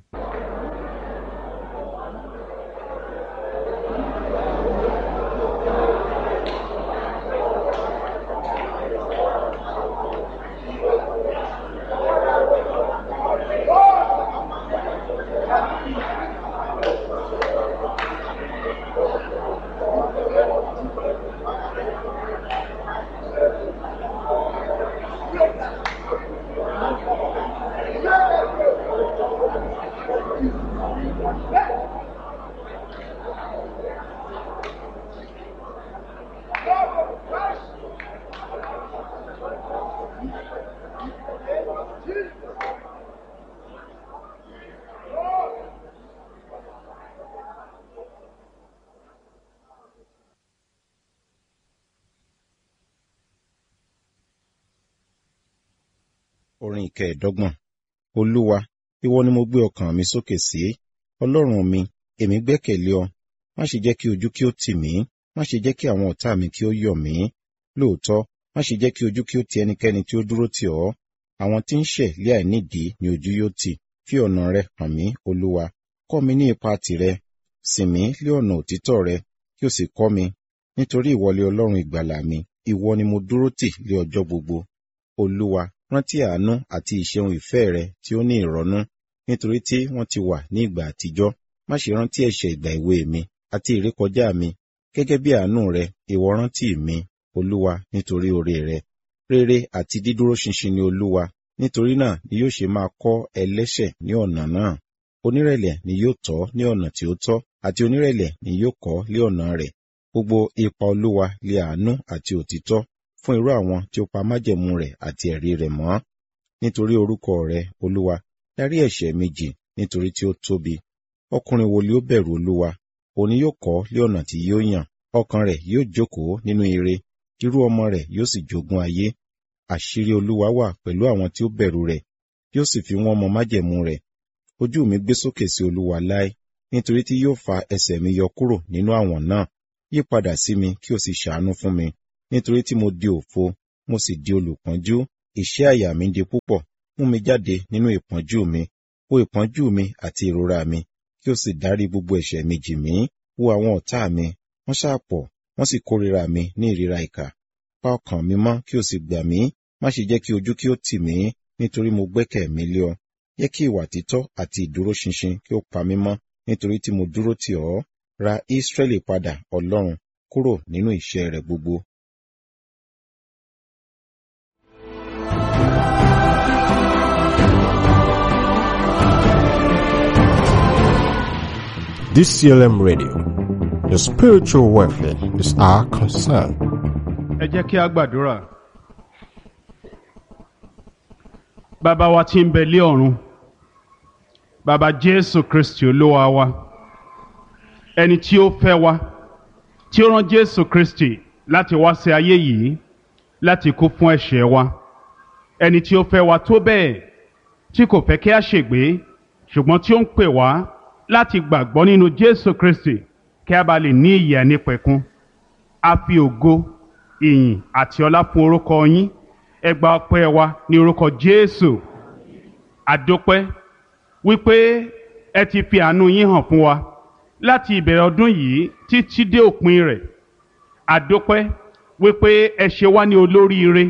orin ìkẹẹ̀dọ́gbọ̀n olúwa ìwọ ni mo gbé ọkàn mi sókè sí ọlọ́run mi èmi gbẹ́kẹ̀lé ọ má ṣe jẹ́ kí ojú kí ó tì mí má ṣe jẹ́ kí àwọn ọ̀tá mi kí ó yọ̀ mí lóòótọ́ má ṣe jẹ́ kí ojú kí ó ti ẹnikẹ́ni tí ó dúró tì ọ́ àwọn tí ń ṣẹ̀ lé àìnídìí ni ojú yóò tì fi ọ̀nà rẹ hàn mí olúwa kọ́ mi ní ipa tìrẹ sìn mí lé ọ̀nà òtítọ́ rẹ kí o sì kọ́ mi nítorí ìwọlé ọlọ́run ìgbàlà mi ìwọ ni mo dúró tì lé ọjọ́ gbogbo olúwa rántí àánú àti ìṣeun ìfẹ́ rẹ tí ó ní ìrọ́nú nítorí tí wọ́n ti wà ní ìgbà àtijọ́ má ṣe rántí ẹ̀ṣẹ̀ ìgbà èwe mi àti ìrékọjá mi gẹ́gẹ́ bí àánú rẹ ìwọ rántí mi olúwa nítorí oore rẹ rere àti dídúró ṣinṣin ni olúwa nítorí náà ni yóò ṣe máa kọ́ ẹlẹ́ṣẹ̀ ní ọ̀nà náà onírẹ̀lẹ̀ ni yóò tọ́ ní ọ̀nà tí ó tọ́ àti onírẹ̀lẹ̀ ni yóò kọ́ lé ọ̀nà rẹ̀ gbogbo ipa olúwa lé àánú àti òtítọ́ fún irú àwọn tí ó pa májẹ̀mú rẹ̀ àti ẹ̀rí rẹ̀ mọ́ nítorí orúkọ rẹ̀ olúwa dárí ẹ̀ṣẹ̀ mi jì nítorí tí ó tóbi ọkùnrin wo ni ó bẹ̀rù olúwa òní yóò kọ́ lé ọ̀nà tí yóò yàn ọkàn rẹ̀ yóò jókòó nínú ire irú ọmọ rẹ̀ yóò sì jogún ayé àṣírí olúwa wà pẹ̀lú àwọn tí ó bẹ̀rù rẹ̀ yóò sì fi wọ́n mọ májẹ̀mú rẹ̀ ojú mi gbé sókè sí olúwa láé nítorí tí yóò fa ẹsẹ̀ mi yọ kúrò nínú àwọn náà yí padà sí mi kí o sì ṣàánú fún mi nítorí tí mo di òfo mo sì di olùpọ́njú ìṣẹ́ àyà mi di púpọ̀ mú mi jáde nínú ìpọ́njú mi wo ìpọ́njú mi àti ìrora mi kí o sì dárí gbogbo ẹ̀ṣẹ̀ mi jì mí wo àwọn ọ̀tá mi wọ́n ṣàpọ̀ wọ́n sì kórìíra mi ní ìríra ìkà pa ọkàn mi mọ́ kí o sì gbà mí má ṣe jẹ́ kí ojú kí ó tì mí nítorí mo gbẹ́kẹ̀ mi lé ọ jẹ́ kí ìwà títọ́ àti ìdúróṣinṣin kí ó pa mí mọ́ nítorí tí mo dúró tì ọ́ ra Ísírẹ́lì padà Ọlọ́run kúrò nínú ìṣẹ́ rẹ̀ gbogbo. DCLM Radio. Your spiritual welfare is our concern. ẹ jẹ́ kí a gbàdúrà. bàbá wa tí ń bẹ lé ọ̀run bàbá jésù kristi olúwa wa ẹni tí ó fẹ́ wa tí ó rán jésù kristi láti wá sí ayé yìí láti kú fún ẹ̀ṣẹ̀ wa ẹni tí ó fẹ́ wa tó bẹ́ẹ̀ tí kò fẹ́ kí a ṣègbé ṣùgbọ́n tí ó ń pè wá láti gbàgbọ́ nínú jésù kristi kí a bá lè ní ìyè ànípẹ̀kun a fi ògo ìyìn àti ọlá fún orúkọ yín ẹ gba ọpẹ́ wa ní orúkọ jésù àdópẹ́ wípé ẹ ti fi àánú yín hàn fún wa láti ìbẹ̀rẹ̀ ọdún yìí títí dé òpin rẹ̀ àdópẹ́ wípé ẹ ṣe wá ní olóríire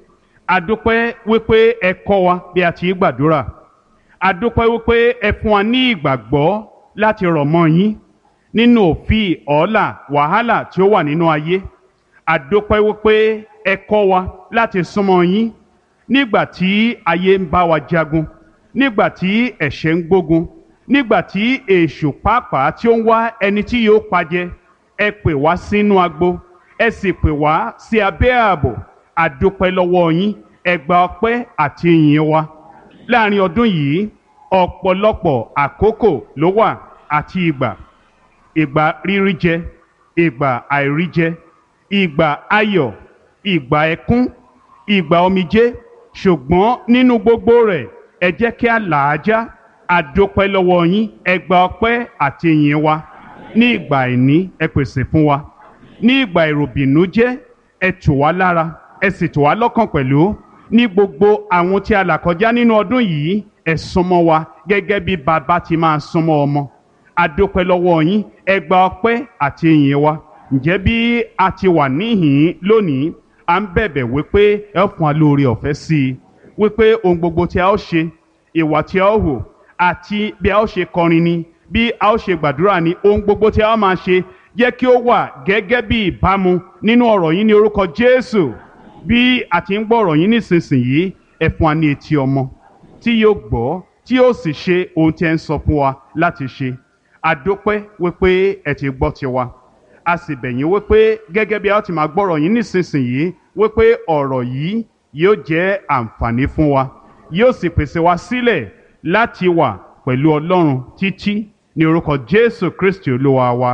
àdópẹ́ wípé ẹ kọ́ wa bí a ti gbàdúrà àdópẹ́ wípé ẹ fún wa ní ìgbàgbọ́ láti rọ̀ mọ́ yín nínú òfin ọ̀ọ́là wàhálà tí ó wà nínú ayé àdópẹ́ wípé ẹ kọ́ wa láti súnmọ́ yín nígbà tí ayé ń bá wa jagun nígbà tí ẹ̀ṣẹ̀ ń gbógun nígbà tí èṣù pàápàá tí ó ń wá ẹni tí yóò pajẹ ẹ pè wá sínú agbo ẹ sì pè wá sí abẹ́ ààbò àdópẹ́ lọ́wọ́ yín ẹ gba ọpẹ́ àti ìyìn wa láàrin ọdún yìí ọ̀pọ̀lọpọ̀ àkókò ló wà àti ìgbà ìgbà rírí jẹ ìgbà àìrí jẹ ìgbà ayọ̀ ìgbà ẹkún ìgbà omijé ṣùgbọ́n nínú gbogbo rẹ̀ ẹ jẹ́ kí a là á já àdópẹ́ lọ́wọ́ yín ẹ gba ọpẹ́ àti ìyìn wa ní ìgbà àìní ẹ pèsè fún wa ní ìgbà ìròbìnújẹ́ ẹ tù wá lára ẹ sì tù wá lọ́kàn pẹ̀lú ní gbogbo àwọn tí a là kọjá nínú ọdún yìí ẹ súnmọ́ wa gẹ́gẹ́ bí bàbá ti máa súnmọ́ ọmọ àdópẹ́ lọ́wọ́ yín ẹ gba ọpẹ́ àti ìyìn wa ǹjẹ́ bí a ti wà níhìn lónìí à ń bẹ̀bẹ̀ wípé ẹ fún wa lórí ọ̀fẹ́ sí i wípé ohun gbogbo tí a ó ṣe ìwà tí a ó hò àti bí a ó ṣe kọrin ni bí a ó ṣe gbàdúrà ni ohun gbogbo tí a ó máa ṣe jẹ́ kí ó wà gẹ́gẹ́ bí ìbámu nínú ọ̀rọ̀ yín ní orúkọ Jésù bí a ti ń gbọ́ ọ̀rọ̀ yín nísinsìnyí ẹ fún wa ní etí ọmọ tí yóò gbọ́ tí yóò sì ṣe ohun tí ẹ ń sọ fún wa láti ṣe àdópẹ́ wípé ẹ ti gbọ́ tiwa a sì bẹ̀ yín wípé gẹ́gẹ́ bí a ti máa gbọ́rọ̀ yín nísinsìnyí wípé ọ̀rọ̀ yìí yóò jẹ́ àǹfààní fún wa yóò sì pèsè wa sílẹ̀ láti wà pẹ̀lú Ọlọ́run títí ní orúkọ Jésù Kristi Olúwa wa.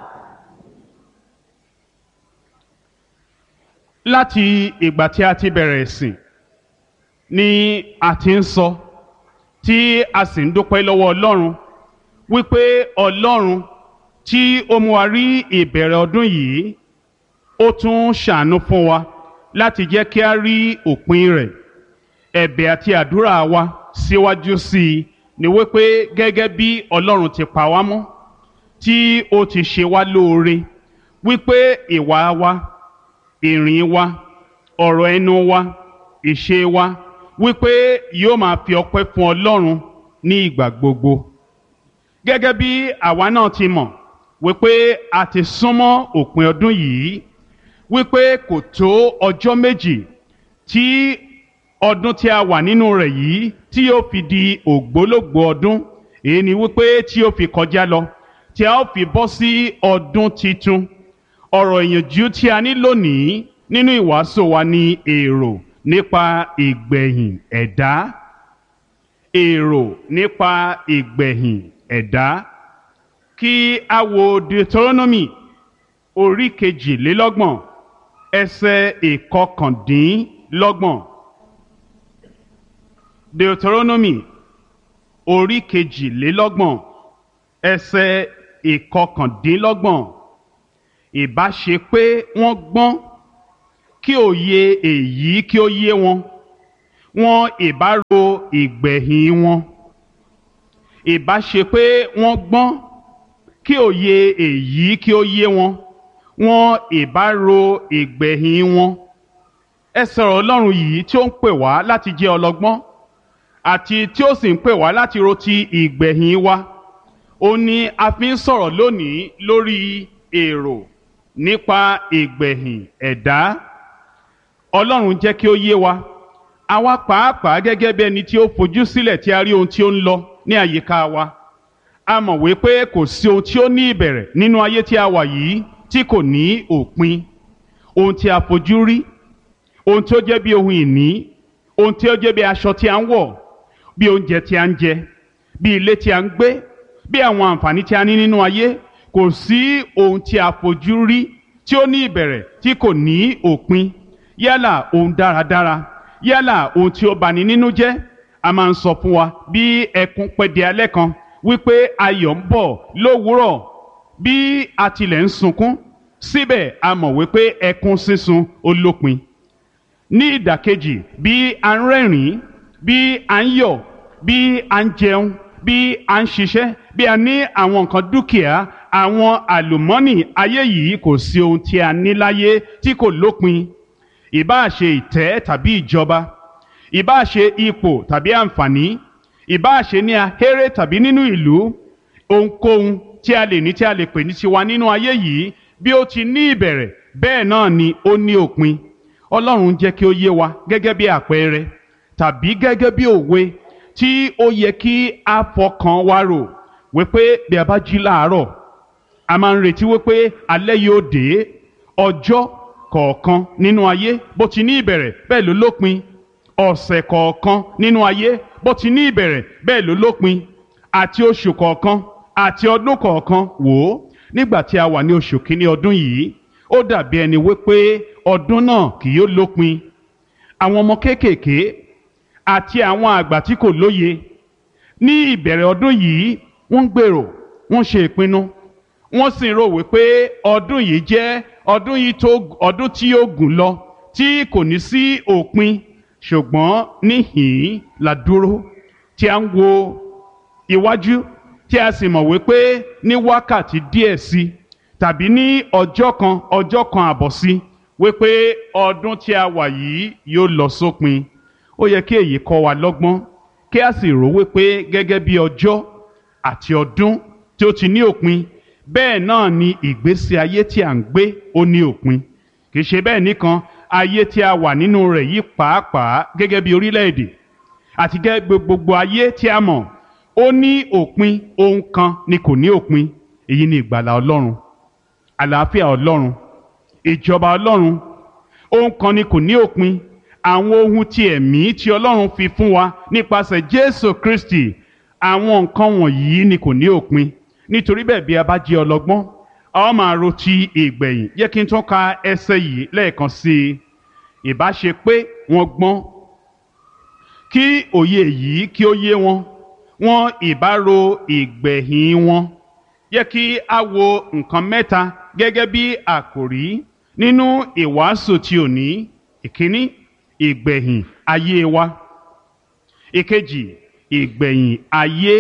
láti ìgbà tí a ti bẹ̀rẹ̀ ìsìn ni a ti ń sọ tí a sì ń dúpẹ́ lọ́wọ́ Ọlọ́run wípé Ọlọ́run tí ó mú wa rí ìbẹ̀rẹ̀ ọdún yìí ó tún ṣàánú fún wa láti jẹ́ kí a rí òpin rẹ̀ ẹ̀bẹ̀ àti àdúrà wa síwájú sí i ni wípé gẹ́gẹ́ bí Ọlọ́run ti pa wá mọ́ tí ó ti ṣe wá lóore wípé ìwà wa ìrìn wa ọ̀rọ̀ ẹnu wa ìṣe wa wípé yóò máa fi ọpẹ́ fún Ọlọ́run ní ìgbà gbogbo gẹ́gẹ́ bí àwa náà ti mọ̀ wípé a ti súnmọ́ òpin ọdún yìí wípé kò tó ọjọ́ méjì tí ọdún tí a wà nínú rẹ̀ yìí tí yóò fi di ògbólógbò ọdún èyí ni wípé tí yóò fi kọjá lọ tí a ó fi bọ́ sí ọdún titun ọ̀rọ̀ ìyànjú tí a ní lónìí nínú ìwàásù wa ni èrò nípa ìgbẹ̀yìn ẹ̀dá èrò nípa ìgbẹ̀yìn ẹ̀dá kí a wo Deuteronomy orí kejìlélọ́gbọ̀n ẹsẹ̀ ìkọkàndínlọ́gbọ̀n Deuteronomy orí kejìlélọ́gbọ̀n ẹsẹ̀ ìkọkàndínlọ́gbọ̀n ìbá ṣe pé wọ́n gbọ́n kí òye èyí kí ó yé wọn wọn ìbá ro ìgbẹ̀yìn wọn ìbá ṣe pé wọ́n gbọ́n kí òye èyí kí ó yé wọn wọn ìbá ro ìgbẹ̀yìn wọn ẹ sọ̀rọ̀ ọlọ́run yìí tí ó ń pè wá láti jẹ́ ọlọ́gbọ́n àti tí ó sì ń pè wá láti ro ti ìgbẹ̀yìn wa ó ní a fi ń sọ̀rọ̀ lónìí lórí èrò nípa ìgbẹ̀yìn ẹ̀dá ọlọ́run jẹ́ kí ó yé wa àwa pàápàá gẹ́gẹ́ bí ẹni tí ó fojú sílẹ̀ tí a rí ohun tí ó ń lọ ní àyíká wa a mọ̀ wípé kò sí ohun tí ó ní ìbẹ̀rẹ̀ nínú ayé tí a wà yìí tí kò ní òpin ohun tí a fojú rí ohun tí ó jẹ́ bí ohun ìní ohun tí ó jẹ́ bí aṣọ tí a ń wọ̀ bí oúnjẹ tí a ń jẹ bí ilé tí a ń gbé bí àwọn àǹfààní tí a ní nínú ayé kò sí ohun tí a fojú rí tí ó ní ìbẹ̀rẹ̀ tí kò ní òpin yálà ohun dáradára yálà ohun tí ó bani nínú jẹ́ a máa ń sọ fún wa bí ẹkún pẹ́ di alẹ́ kan wípé ayọ̀ ń bọ̀ lówùúrọ̀ bí a tilẹ̀ ń sunkún síbẹ̀ a mọ̀ wípé ẹkún sísun ó lópin ní ìdàkejì bí a ń rẹ́rìn-ín bí a ń yọ̀ bí a ń jẹun bí a ń ṣiṣẹ́ bí a ní àwọn nǹkan dúkìá àwọn àlùmọ́nì ayé yìí kò sí ohun tí a ní láyé tí kò lópin ìbáà ṣe ìtẹ́ tàbí ìjọba ìbáà ṣe ipò tàbí àǹfààní ìbáà ṣe ní ahéré tàbí nínú ìlú ohunkóhun tí a lè ní tí a lè pè ní tiwa nínú ayé yìí bí ó ti ní ìbẹ̀rẹ̀ bẹ́ẹ̀ náà ni ó ní òpin ọlọ́run jẹ́ kí ó yé wa gẹ́gẹ́ bí àpẹẹrẹ tàbí gẹ́gẹ́ bí òwe tí ó yẹ kí a fọkàn wa rò wípé bí a bá jí láàárọ̀ a máa ń retí wípé alẹ́ yóò dé ọjọ́ kọ̀ọ̀kan nínú ayé bó ti ní ìbẹ̀rẹ̀ bẹ́ẹ̀ ló lópin ọ̀sẹ̀ kọ̀ọ̀kan nínú ayé bó ti ní ìbẹ̀rẹ̀ bẹ́ẹ̀ ló lópin àti oṣù kọ̀ọ̀kan àti ọdún kọ̀ọ̀kan wò ó nígbà tí a wà ní oṣù kínní ọdún yìí ó dàbí ẹni wípé ọdún náà kì yóò lópin àwọn ọmọ kéékèèké àti àwọn àgbà tí kò lóye ní ìbẹ̀rẹ̀ ọdún yìí wọ́n ń gbèrò wọ́n ṣe ìpinnu wọ́n sì ń rò wípé ọdún yìí jẹ́ ọdún yìí tó ọdún tí yóò gùn lọ tí kò ní sí òpin ṣùgbọ́n níhìn-ín la dúró tí a ń wo iwájú tí a sì mọ̀ wípé ní wákàtí díẹ̀ sí i tàbí ní ọjọ́ kan ọjọ́ kan àbọ̀ sí wípé ọdún tí a wà yìí yóò lọ sópin ó yẹ kí èyí kọ́ wa lọ́gbọ́n kí a sì rò wípé gẹ́gẹ́ bí ọjọ́ àti ọdún tí ó ti ní òpin bẹ́ẹ̀ náà ni ìgbésí ayé tí à ń gbé ó ní òpin kì í ṣe bẹ́ẹ̀ nìkan ayé tí a wà nínú rẹ̀ yìí pàápàá gẹ́gẹ́ bí orílẹ̀-èdè àti gẹ́gẹ́ gbogbo ayé tí a mọ̀ ó ní òpin ohun kan ni kò ní òpin èyí ni ìgbàlà ọlọ́run àlàáfíà ọlọ́run ìjọba ọlọ́run ohun kan ni kò ní òpin àwọn ohun ti ẹ̀mí tí ọlọ́run fi fún wa nípasẹ̀ jésù kristi àwọn nǹkan wọ̀nyí ni kò ní òpin nítorí bẹ́ẹ̀ bí a bá jẹ́ ọlọ́gbọ́n a ó máa ro ti ìgbẹ̀yìn yẹ kí n tún ka ẹsẹ̀ yìí lẹ́ẹ̀kan sí i ìbá ṣe pé wọ́n gbọ́n kí òye yìí kí ó yé wọn wọn ìbá ro ìgbẹ̀yìn wọn yẹ kí a wo nǹkan mẹ́ta gẹ́gẹ́ bí àkòrí nínú ìwàásù tí ò ní ìkíní ìgbẹ̀yìn ayé wa ìkejì ìgbẹ̀yìn ayé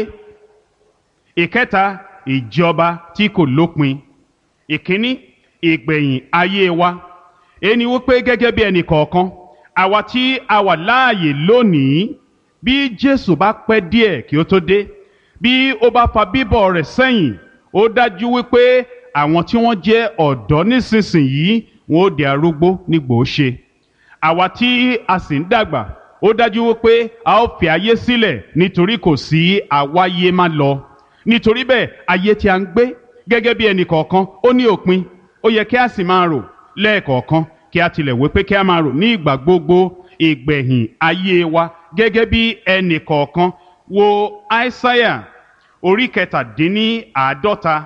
ìkẹta ìjọba tí kò lópin ìkíní ìgbẹ̀yìn ayé wa ẹni wípé gẹ́gẹ́ bí ẹnì kọ̀ọ̀kan àwa tí a wà láàyè lónìí bí Jésù bá pẹ́ díẹ̀ kí ó tó dé bí ó bá fa bíbọ̀ rẹ̀ sẹ́yìn ó dájú wípé àwọn tí wọ́n jẹ́ ọ̀dọ́ nísinsìnyí wọn ó di arúgbó nígbò ó ṣe àwa tí a sì ń dàgbà ó dájú wípé a ó fi ayé sílẹ̀ nítorí kò sí àwáyé má lọ nítorí bẹ́ẹ̀ ayé tí a ń gbé gẹ́gẹ́ bí ẹnì kọ̀ọ̀kan ó ní òpin ó yẹ kí a sì máa rò lẹ́ẹ̀kọ̀ọ̀kan kí a tilẹ̀ wí pé kí a máa rò ní ìgbà gbogbo ìgbẹ̀yìn ayé wa gẹ́gẹ́ bí ẹnì kọ̀ọ̀kan wo aísáyà orí kẹtàdínní àádọ́ta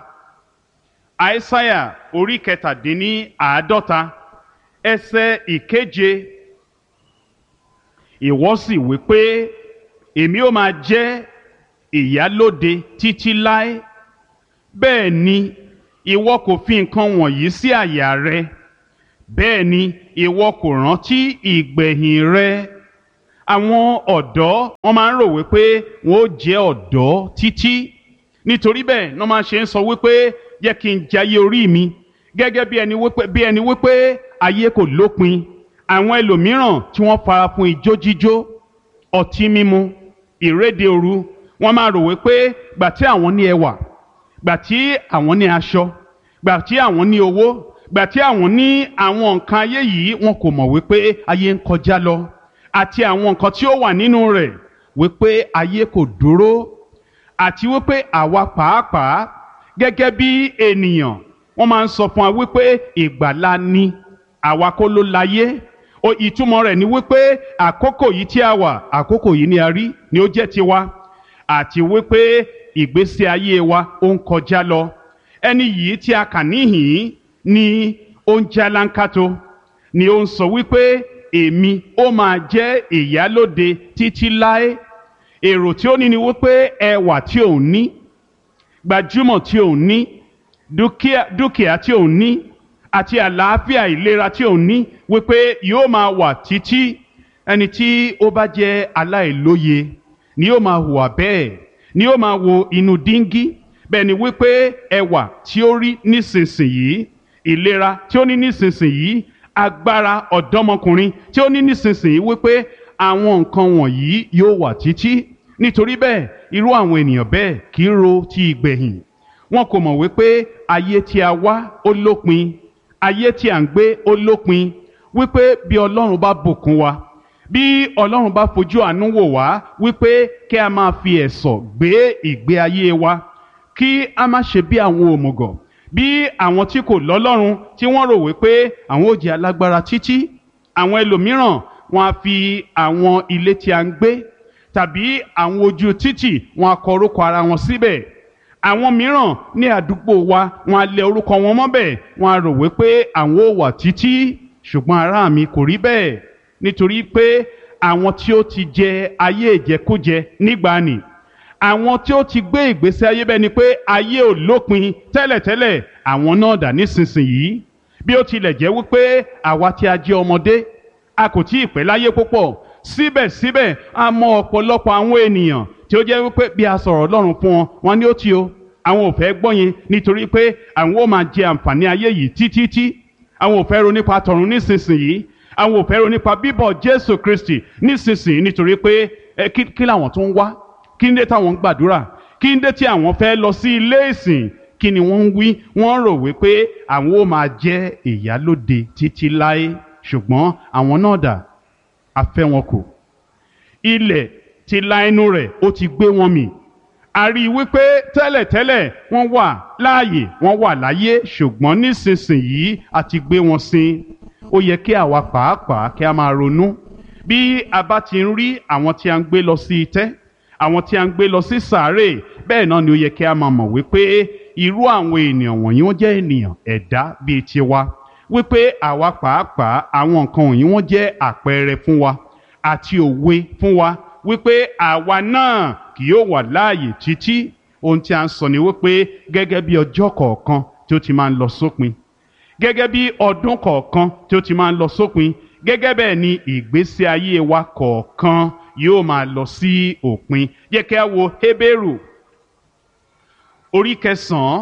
aísáyà orí kẹtàdínní àádọ́ta ẹsẹ̀ ìkeje ìwọ sì wí pé èmi ó máa jẹ́ ìyálóde títí láé bẹ́ẹ̀ ni ìwọ kò fi nǹkan wọ̀nyí sí àyà rẹ bẹ́ẹ̀ ni ìwọ kò rántí ìgbẹ̀yìn rẹ àwọn ọ̀dọ́ wọ́n máa ń rò wípé wọ́n ó jẹ́ ọ̀dọ́ títí nítorí bẹ́ẹ̀ ni wọ́n máa ṣe ń sọ wípé yẹ kí n jayé orí mi gẹ́gẹ́ bí ẹni wípé bí ẹni wípé ayé kò lópin àwọn ẹlòmíràn tí wọ́n fara fún ijó jíjó ọtí mímu ìréde òru wọ́n máa rò wípé gbà tí àwọn ní ẹwà gbà tí àwọn ní aṣọ gbà tí àwọn ní owó gbà tí àwọn ní àwọn nǹkan ayé yìí wọn kò mọ̀ wípé ayé ń kọjá lọ àti àwọn nǹkan tí ó wà nínú rẹ̀ wípé ayé kò dúró àti wípé àwa pàápàá gẹ́gẹ́ bí ènìyàn wọ́n máa ń sọ fún wa wípé ìgbàlá ni àwa kọ́ ló láyé o ìtumọ̀ rẹ̀ ni wípé àkókò yìí tí a wà àkókò yìí ni a rí ni ó jẹ́ tiwa àti wípé ìgbésí ayé wa ó ń kọjá lọ ẹni yìí tí a kà níhìn ni ó ń jálánkátó ni ó ń sọ wípé èmi ó máa jẹ́ ìyálóde títí láé èrò tí ó ní ni wípé ẹwà tí òun ní gbajúmọ̀ tí òun ní dúkìá dúkìá tí òun ní àti àlàáfíà ìlera tí òun ní wípé yóò máa wà títí ẹni tí ó bá jẹ́ aláìlóye ni yóò máa hùwà bẹ́ẹ̀ ni yóò máa wo inú díngí bẹ́ẹ̀ ni wípé ẹwà tí ó rí nísinsìnyí ìlera tí ó ní nísinsìnyí agbára ọ̀dọ́mọkùnrin tí ó ní nísinsìnyí wípé àwọn nǹkan wọ̀nyí yóò wà títí nítorí bẹ́ẹ̀ irú àwọn ènìyàn bẹ́ẹ̀ kì í ro ti ìgbẹ̀yìn wọn kò mọ̀ wípé ayé tí a wá ó lópin ayé tí à ń gbé ó lópin wípé bí ọlọ́run bá bùkún wa bí ọlọ́run bá fojú àánú wò wá wípé kí a máa fi ẹ̀sọ̀ gbé ìgbé ayé wa kí a má ṣe bí àwọn òmùgọ̀ bí àwọn tí kò lọ́lọ́run tí wọ́n rò wípé àwọn ò jẹ́ alágbára títí àwọn ẹlòmíràn wọn á fi àwọn ilé tí a ń gbé tàbí àwọn ojú títì wọn á kọ orúkọ ara wọn síbẹ̀ àwọn mìíràn ní àdúgbò wa wọn á lẹ orúkọ wọn mọ́bẹ̀ wọn á rò wípé àwọn ò wà títí ṣùgbọ́n ará mi kò rí bẹ́ẹ̀ nítorí pé àwọn tí ó ti jẹ ayé ìjẹkújẹ nígbàanì àwọn tí ó ti gbé ìgbésí ayé bẹ́ẹ̀ ni pé ayé ò lópin tẹ́lẹ̀tẹ́lẹ̀ àwọn náà dà nísinsìnyí bí ó tilẹ̀ jẹ́ wípé àwa tí a jẹ́ ọmọdé a kò tí ì pẹ́ láyé púpọ̀ síbẹ̀síbẹ̀ a mọ ọ̀pọ̀lọpọ̀ àwọn ènìyàn tí ó jẹ́ wípé bí a sọ̀rọ̀ Ọlọ́run fún wọn wọn ni ó ti o àwọn ò fẹ́ gbọ́ yẹn nítorí pé àwọn ó máa jẹ àǹfààní ayé yìí títí àwọn ò fẹ́ ro nípa tọ̀run nísinsìnyí àwọn ò fẹ́ ro nípa bíbọ̀ Jésù Kristi nísinsìnyí nítorí pé ẹ kí kí làwọn tó ń wá kí ń dé táwọn ń gbàdúrà kí ń dé tí àwọn fẹ́ lọ sí ilé ìsìn kí ni wọ́n ń wí wọ́n rò wípé àwọn ó máa jẹ́ ìyálóde títí láé ṣùgbọ́n àwọn náà dà a fẹ́ wọn kù ilẹ̀ ti la ẹnu rẹ̀ ó ti gbé wọn mì a rí i wípé tẹ́lẹ̀tẹ́lẹ̀ wọ́n wà láàyè wọ́n wà láyé ṣùgbọ́n nísinsìnyí a ti gbé wọn sin ó yẹ kí àwa pàápàá kí a máa ronú bí a bá ti ń rí àwọn tí a ń gbé lọ sí itẹ́ àwọn tí a ń gbé lọ sí sàárè bẹ́ẹ̀ náà ni ó yẹ kí a máa mọ̀ wípé irú àwọn ènìyàn wọ̀nyí wọ́n jẹ́ ènìyàn ẹ̀dá bíi tiwa wípé àwa pàápàá àwọn nǹkan wọ̀nyí wọ́n jẹ́ àpẹẹrẹ fún wa àti òwe fún wa wípé àwa náà kì yóò wà láàyè títí ohun tí a ń sọ ni wípé gẹ́gẹ́ bí ọjọ́ kọ̀ọ̀kan tí ó ti máa ń lọ sópin gẹ́gẹ́ bí ọdún kọ̀ọ̀kan tí ó ti máa ń lọ sópin gẹ́gẹ́ bẹ́ẹ̀ ni ìgbésí ayé wa kọ̀ọ̀kan yóò máa lọ sí òpin yẹ kí a wo Hébérù orí kẹsàn-án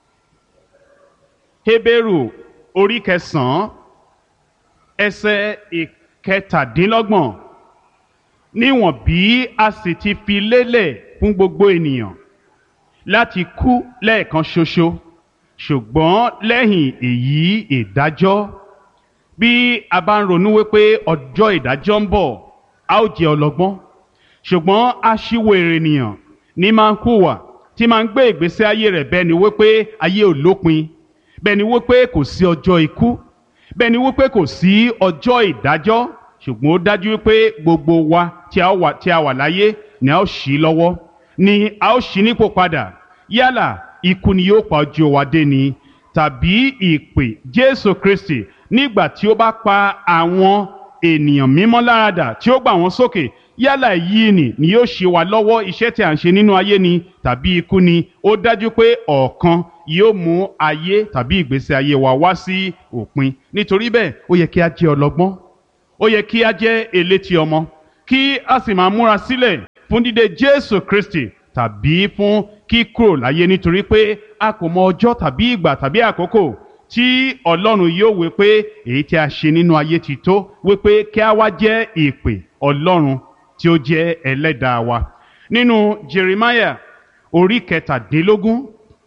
Hébérù orí kẹsàn-án ẹsẹ̀ ìkẹtàdínlọ́gbọ̀n níwọ̀n bí a sì ti fi lélẹ̀ fún gbogbo ènìyàn láti kú lẹ́ẹ̀kan ṣoṣo ṣùgbọ́n lẹ́yìn èyí ìdájọ́ bí a bá ń ronú wípé ọjọ́ ìdájọ́ ń bọ̀ a ó jẹ́ ọlọ́gbọ́n ṣùgbọ́n aṣiwèrè ènìyàn ní máa ń hùwà tí máa ń gbé ìgbésí ayé rẹ̀ bẹ́ẹ̀ ni wípé ayé ò lópin bẹ́ẹ̀ ni wípé kò sí ọjọ́ ikú bẹ́ẹ̀ ni wípé kò sí ọjọ́ ìdájọ́ ṣùgbọ́n ó dájú wípé gbogbo wa tí a wà tí a wà láyé ni a ó ṣí lọ́wọ́ ni a ó ṣí nípò padà yálà ikú ni yóò pa ojú wa dé ni tàbí ìpè Jésù Kristi nígbà tí ó bá pa àwọn ènìyàn mímọ́ láradà tí ó gbà wọ́n sókè yálà èyí ni ni yóò ṣe wá lọ́wọ́ iṣẹ́ tí à ń ṣe nínú ayé ni tàbí ikú ni ó dájú pé ọ̀kan yóò mú ayé tàbí ìgbésí ayé wa wá sí òpin nítorí bẹ́ẹ̀ ó yẹ kí a jẹ́ ọlọ́gbọ́n ó yẹ kí a jẹ́ elétí ọmọ kí a sì máa múra sílẹ̀ fún dídé Jésù Kristi tàbí fún kíkúrò láyé nítorí pé a kò mọ ọjọ́ tàbí ìgbà tàbí àkókò tí Ọlọ́run yóò wí pé èyí tí a ṣe nínú ayé ti tó wí pé kí a wá jẹ́ ìpè Ọlọ́run tí ó jẹ́ ẹlẹ́dàá wa nínú Jeremiah orí kẹtàdínlógún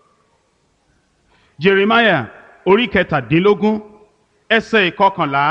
Jeremiah orí kẹtàdínlógún ẹsẹ̀ ìkọkànlá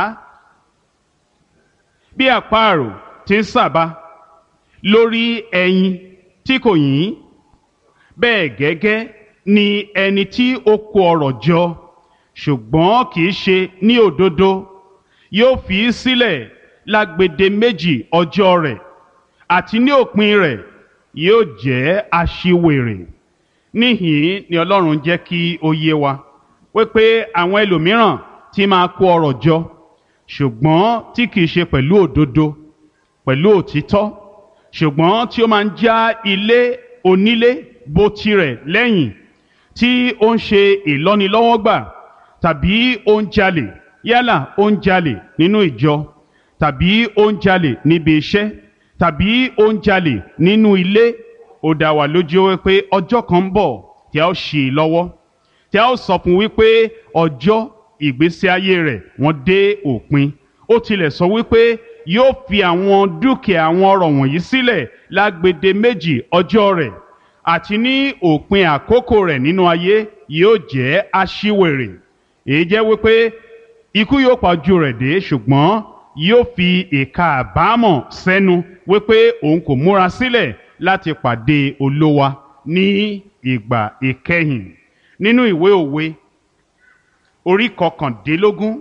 bí àparò ti ń sàbà lórí ẹyin tí kò yín bẹ́ẹ̀ gẹ́gẹ́ ni ẹni tí ó kó ọrọ̀ jọ ṣùgbọ́n kì í ṣe ní òdodo yóò fi í sílẹ̀ lágbede méjì ọjọ́ rẹ̀ àti ní òpin rẹ̀ yóò jẹ́ aṣiwèrè níhìn ni Ọlọ́run jẹ́ kí ó yé wa wípé àwọn ẹlòmíràn ti máa kó ọrọ̀ jọ ṣùgbọ́n tí kìí ṣe pẹ̀lú òdodo pẹ̀lú òtítọ́ ṣùgbọ́n tí ó máa ń já ilé onílé bó tirẹ̀ lẹ́yìn tí ó ń ṣe ìlọ́nilọ́wọ́gbà tàbí ó ń jalè yálà ó ń jalè nínú ìjọ tàbí ó ń jalè níbi iṣẹ́ tàbí ó ń jalè nínú ilé ó dá wa lójú wípé ọjọ́ kan ń bọ̀ tí a ó ṣì í lọ́wọ́ tí a ó sọ fún wípé ọjọ́ ìgbésí ayé rẹ̀ wọ́n dé òpin ó tilẹ̀ sọ wípé yóò fi àwọn dúkìá àwọn ọrọ̀ wọ̀nyí sílẹ̀ lágbede méjì ọjọ́ rẹ̀ àti ní òpin àkókò rẹ̀ nínú ayé yóò jẹ́ aṣiwèrè èyí jẹ́ wípé ikú yóò pa ojú rẹ̀ dé ṣùgbọ́n yóò fi ìka àbámọ̀ sẹ́nu wípé òun kò múra sílẹ̀ láti pàdé olówa ní ìgbà ìkẹyìn nínú ìwé òwe orí kọkàndínlógún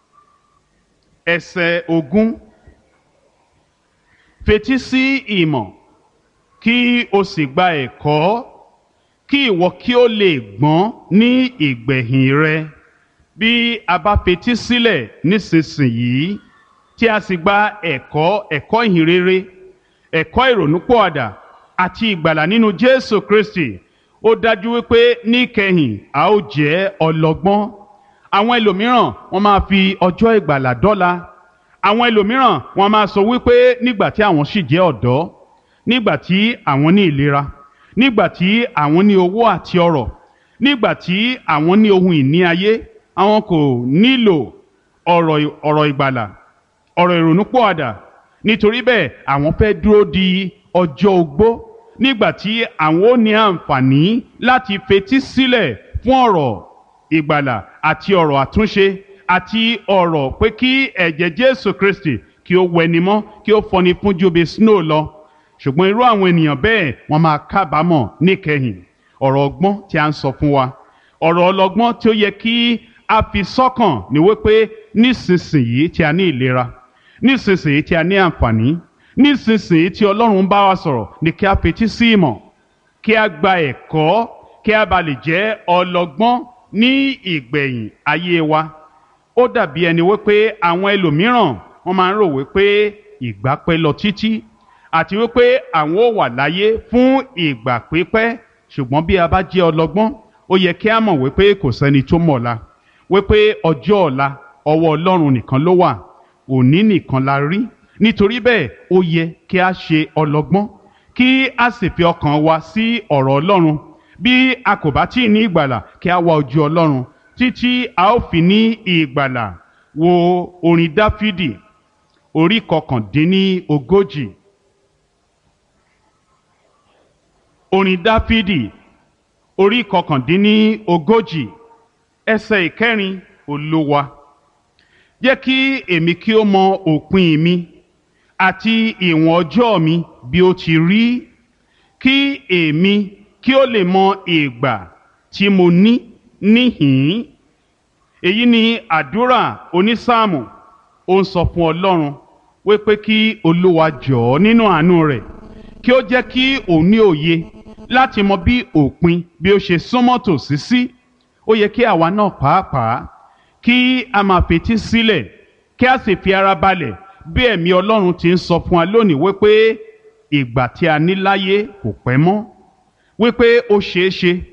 ẹsẹ̀ ogún fetí sí ìmọ̀ kí o sì gba ẹ̀kọ́ kí ìwọ kí o lè gbọ́n ní ìgbẹ̀yìn rẹ bí a bá fetí sílẹ̀ nísinsìnyí tí a sì gba ẹ̀kọ́ ẹ̀kọ́ ìhìnrere ẹ̀kọ́ ìrònúpọ̀àdà àti ìgbàlà nínú Jésù Kristi ó dájú wípé níkẹyìn a ó jẹ́ ọlọ́gbọ́n àwọn ẹlòmíràn wọ́n máa fi ọjọ́ ìgbàlà dọ́là àwọn ẹlòmíràn wọ́n máa sọ wípé nígbà tí àwọn sì jẹ́ ọ̀dọ́ nígbà tí àwọn ní ìlera nígbà tí àwọn ní owó àti ọrọ̀ nígbà tí àwọn ní ohun ìní ayé àwọn kò nílò ọ̀rọ̀ ọ̀rọ̀ ìgbàlà ọ̀rọ̀ ìrònúpọ̀àdà nítorí bẹ́ẹ̀ àwọn fẹ́ dúró di ọjọ́ ogbó nígbà tí àwọn ó ní àǹfààní láti fetí sílẹ̀ fún ọ̀rọ̀ ìgbàlà àti ọ̀rọ̀ àtúnṣe àti ọ̀rọ̀ pé kí ẹ̀jẹ̀ Jésù Kristi kí ó wẹni mọ́ kí ó fọni fún ju bí snow lọ ṣùgbọ́n irú àwọn ènìyàn bẹ́ẹ̀ wọ́n máa kábàámọ̀ níkẹyìn ọ̀rọ̀ ọgbọ́n tí a ń sọ fún wa ọ̀rọ̀ ọlọ́gbọ́n tí ó yẹ kí a fi sọ́kàn ní wípé nísinsìnyí tí a ní ìlera nísinsìnyí tí a ní àǹfààní nísinsìnyí tí Ọlọ́run bá wa sọ̀rọ̀ ni kí a fetí sí ìmọ̀ kí a gba ẹ̀kọ́ kí a bá lè jẹ́ ọlọ́gbọ́n ní ìgbẹ̀yìn ayé wa ó dàbí ẹni wípé àwọn ẹlòmíràn wọ́n máa ń rò wípé ìgbà pẹ́ lọ títí àti wípé àwọn ò wà láyé fún ìgbà pípẹ́ ṣùgbọ́n bí a bá jẹ́ ọlọ́gbọ́n ó yẹ kí a mọ̀ wípé kò sẹ́ni tó mọ̀la wípé ọjọ́ ọ̀la ọwọ́ Ọlọ́run nìkan ló wà òní nìkan la rí nítorí bẹ́ẹ̀ ó yẹ kí a ṣe ọlọ́gbọ́n kí a sì fi ọkàn wa sí ọ̀rọ̀ Ọlọ́run bí a kò bá tí ì ní ìgbàlà kí a wá ojú Ọlọ́run títí a ó fi ní ìgbàlà wo orin Dáfídì orí kọkàndínní ogójì orin Dáfídì orí kọkàndínní ogójì ẹsẹ̀ ìkẹrin Olúwa jẹ́ kí èmi kí ó mọ òpin mi àti ìwọ̀n ọjọ́ mi bí ó ti rí kí èmi kí ó lè mọ ìgbà tí mo ní níhìn-ín èyí ni àdúrà onísáàmù ó ń sọ fún Ọlọ́run wípé kí Olúwa jọ̀ọ́ nínú àánú rẹ̀ kí ó jẹ́ kí òun ní òye láti mọ bí òpin bí ó ṣe súnmọ́ tòsí sí ó yẹ kí àwa náà pàápàá kí a máa fetí sílẹ̀ kí a sì fi ara balẹ̀ bí ẹ̀mí Ọlọ́run ti ń sọ fún wa lónìí wípé ìgbà tí a ní láyé kò pẹ́ mọ́ wípé ó ṣeé ṣe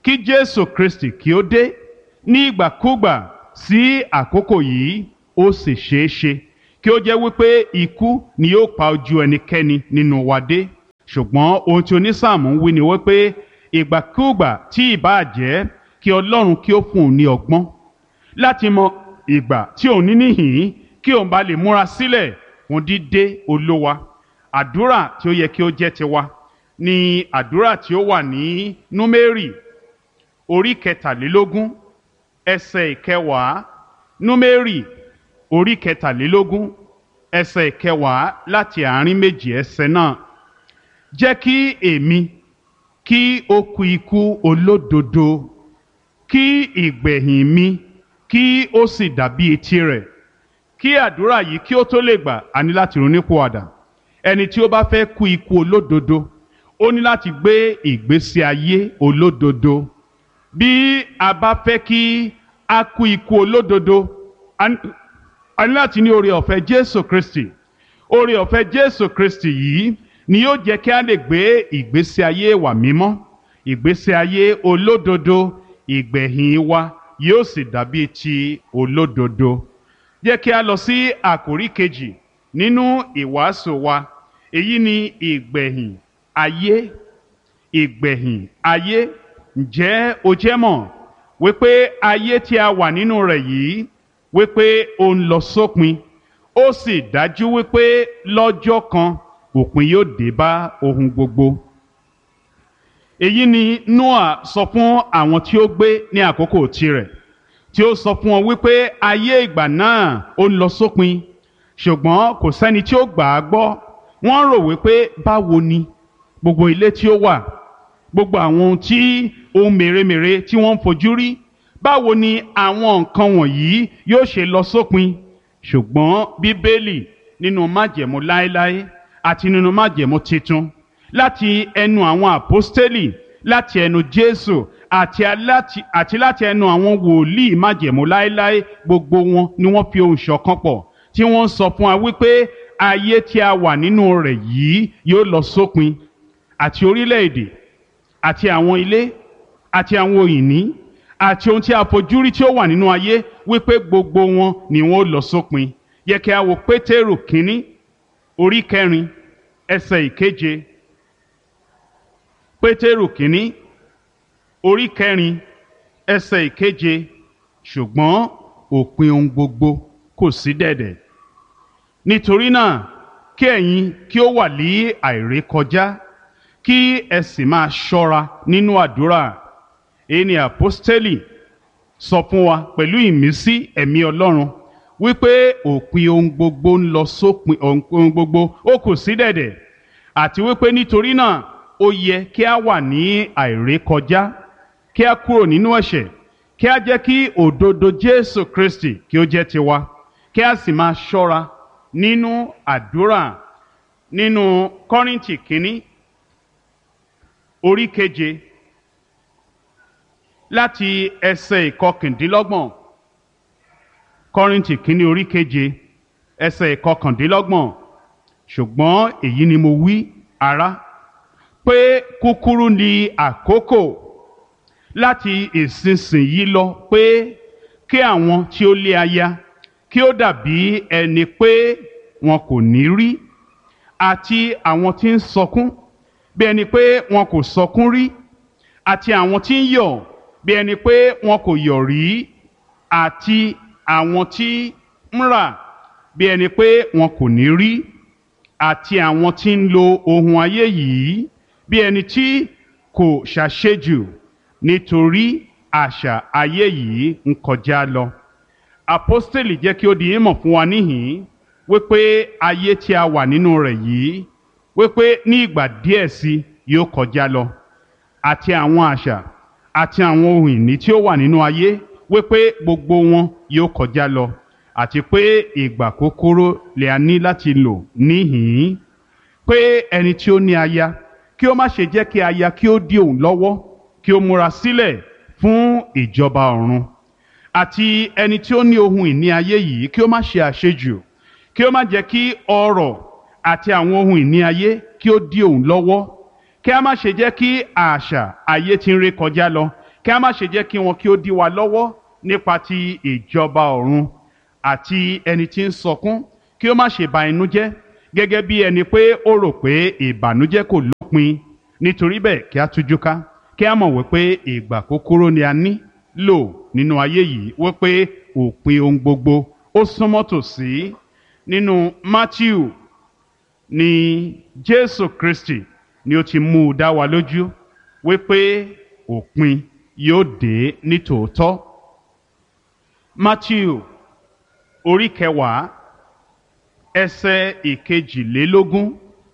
kí jésù kristi kí ó dé ní ìgbàkúgbà sí àkókò yìí ó sì ṣeé ṣe kí ó jẹ́ wípé ikú ni yóò pa ojú ẹnikẹ́ni nínú wa dé ṣùgbọ́n ohun tí onísàmù ń wí ni wípé ìgbàkúgbà tí ìbáà jẹ́ kí ọlọ́run kí ó fún un ní ọgbọ́n láti mọ ìgbà tí òun ní níhìn kí òun bá lè múra sílẹ̀ fún dídé olówa àdúrà tí ó yẹ kí ó jẹ́ tiwa ni àdúrà tí ó wà ní númérì orí kẹtàlélógún ẹsẹ̀ ìkẹwàá númérì orí kẹtàlélógún ẹsẹ̀ ìkẹwàá láti àárín méjì ẹsẹ̀ náà jẹ́ kí èmi kí ó kú ikú olódodo kí ìgbẹ̀yìn mi kí ó sì dàbí etí rẹ̀ kí àdúrà yìí kí ó tó lè gbà á ní láti ronúpìwàdà ẹni tí ó bá fẹ́ kú ikú olódodo ó ní láti gbé ìgbésí ayé olódodo bí a bá fẹ́ kí a kú ikú olódodo a ní láti ní oore ọ̀fẹ́ Jésù Kristi oore ọ̀fẹ́ Jésù Kristi yìí ni yóò jẹ́ kí a lè gbé ìgbésí ayé wa mímọ́ ìgbésí ayé olódodo ìgbẹ̀yìn wa yóò sì dàbí ti olódodo jẹ́ kí a lọ sí àkórí kejì nínú ìwàásù wa èyí ni ìgbẹ̀yìn ayé ìgbẹ̀yìn ayé ǹjẹ́ o jẹ́ mọ̀ wípé ayé tí a wà nínú rẹ̀ yìí wípé ó ń lọ sópin ó sì dájú wípé lọ́jọ́ kan òpin yóò dé bá ohun gbogbo. èyí ni Noah sọ fún àwọn tí ó gbé ní àkókò tirẹ̀ tí ó sọ fún wọn wípé ayé ìgbà náà ó ń lọ sópin ṣùgbọ́n kò sẹ́ni tí ó gbà á gbọ́ wọ́n rò wípé báwo ni gbogbo ilé tí ó wà gbogbo àwọn ohun tí ohun mèremère tí wọ́n ń fojú rí báwo ni àwọn nǹkan wọ̀nyí yóò ṣe lọ sópin ṣùgbọ́n bíbélì nínú májẹ̀mú láéláé àti nínú májẹ̀mú titun láti ẹnu àwọn àpọ́stélì láti ẹnu jésù àti aláti àti láti ẹnu àwọn wòlíì májẹ̀mú láéláé gbogbo wọn ni wọ́n fi ohùn ṣọ̀kan pọ̀ tí wọ́n sọ fún wa wípé ayé tí a wà nínú rẹ̀ yìí yóò lọ sópin àti orílẹ̀-èdè àti àwọn ilé àti àwọn òyìnbí àti ohun tí a fojú rí tí ó wà nínú ayé wípé gbogbo wọn ni wọn ó lọ sópin yẹ kí a wo pétérù kínní orí kẹrin ẹsẹ̀ ìkeje pétérù kínní orí kẹrin ẹsẹ̀ ìkeje ṣùgbọ́n òpin ohun gbogbo kò sí dẹ̀dẹ̀ nítorí náà kí ẹ̀yin kí ó wà ní àìrékọjá kí ẹ sì máa ṣọ́ra nínú àdúrà èyí ni àpọ́stélì sọ fún wa pẹ̀lú ìmísí ẹ̀mí ọlọ́run wípé òpin ohun gbogbo ń lọ sópin ohun gbogbo ó kù sí dẹ̀dẹ̀ àti wípé nítorí náà ó yẹ kí a wà ní àìrékọjá kí a kúrò nínú ẹ̀ṣẹ̀ kí a jẹ́ kí òdodo Jésù Kristi kí ó jẹ́ tiwa kí a sì máa ṣọ́ra nínú àdúrà nínú Kọ́ríńtì kínní orí keje láti ẹsẹ̀ ìkọkàndínlọ́gbọ̀n kọ́rìntì kínní orí keje ẹsẹ̀ ìkọkàndínlọ́gbọ̀n ṣùgbọ́n èyí ni mo wí ará pé kúkúrú ni àkókò láti ìsinsìnyí lọ pé kí àwọn tí ó lé aya kí ó dàbí ẹni pé wọn kò ní rí àti àwọn tí ń sọkún bí ẹni pé wọn kò sọkún rí àti àwọn tí ń yọ̀ bí ẹni pé wọn kò yọ̀ rí àti àwọn tí ń rà bí ẹni pé wọn kò ní rí àti àwọn tí ń lo ohun ayé yìí bí ẹni tí kò ṣàṣejù nítorí àṣà ayé yìí ń kọjá lọ. Àpọ́stélì jẹ́ kí ó di ìmọ̀ fún wa níhìn-ín wípé ayé tí a wà nínú rẹ̀ yìí wípé ní ìgbà díẹ̀ sí yóò kọjá lọ àti àwọn àṣà àti àwọn ohun ìní tí ó wà nínú ayé wípé gbogbo wọn yóò kọjá lọ àti pé ìgbà kúkúrú lè a ní láti lò níhìn-ín pé ẹni tí ó ní aya kí ó má ṣe jẹ́ kí aya kí ó dí òun lọ́wọ́ kí ó múra sílẹ̀ fún ìjọba ọ̀run àti ẹni tí ó ní ohun ìní ayé yìí kí ó má ṣe àṣejù kí ó má jẹ́ kí ọrọ̀ àti àwọn ohun ìní ayé kí ó dí òun lọ́wọ́ kí a má ṣe jẹ́ kí àṣà ayé tí ń ré kọjá lọ kí a má ṣe jẹ́ kí wọn kí ó dí wa lọ́wọ́ nípa ti ìjọba ọ̀run àti ẹni tí ń sọkún kí ó má ṣe ba inú jẹ́ gẹ́gẹ́ bí ẹni pé ó rò pé ìbànújẹ́ kò lópin nítorí bẹ́ẹ̀ kí a tújú ká kí a mọ̀ wípé ìgbà kúkúrú ni a ní lò nínú ayé yìí wípé òpin ohun gbogbo ó súnmọ́ tòsí nínú Matthew ni Jésù Kristi ni ó ti mú u dá wa lójú wípé òpin yóò dé ní tòótọ́ Matthew orí kẹwàá ẹsẹ̀ ìkejìlélógún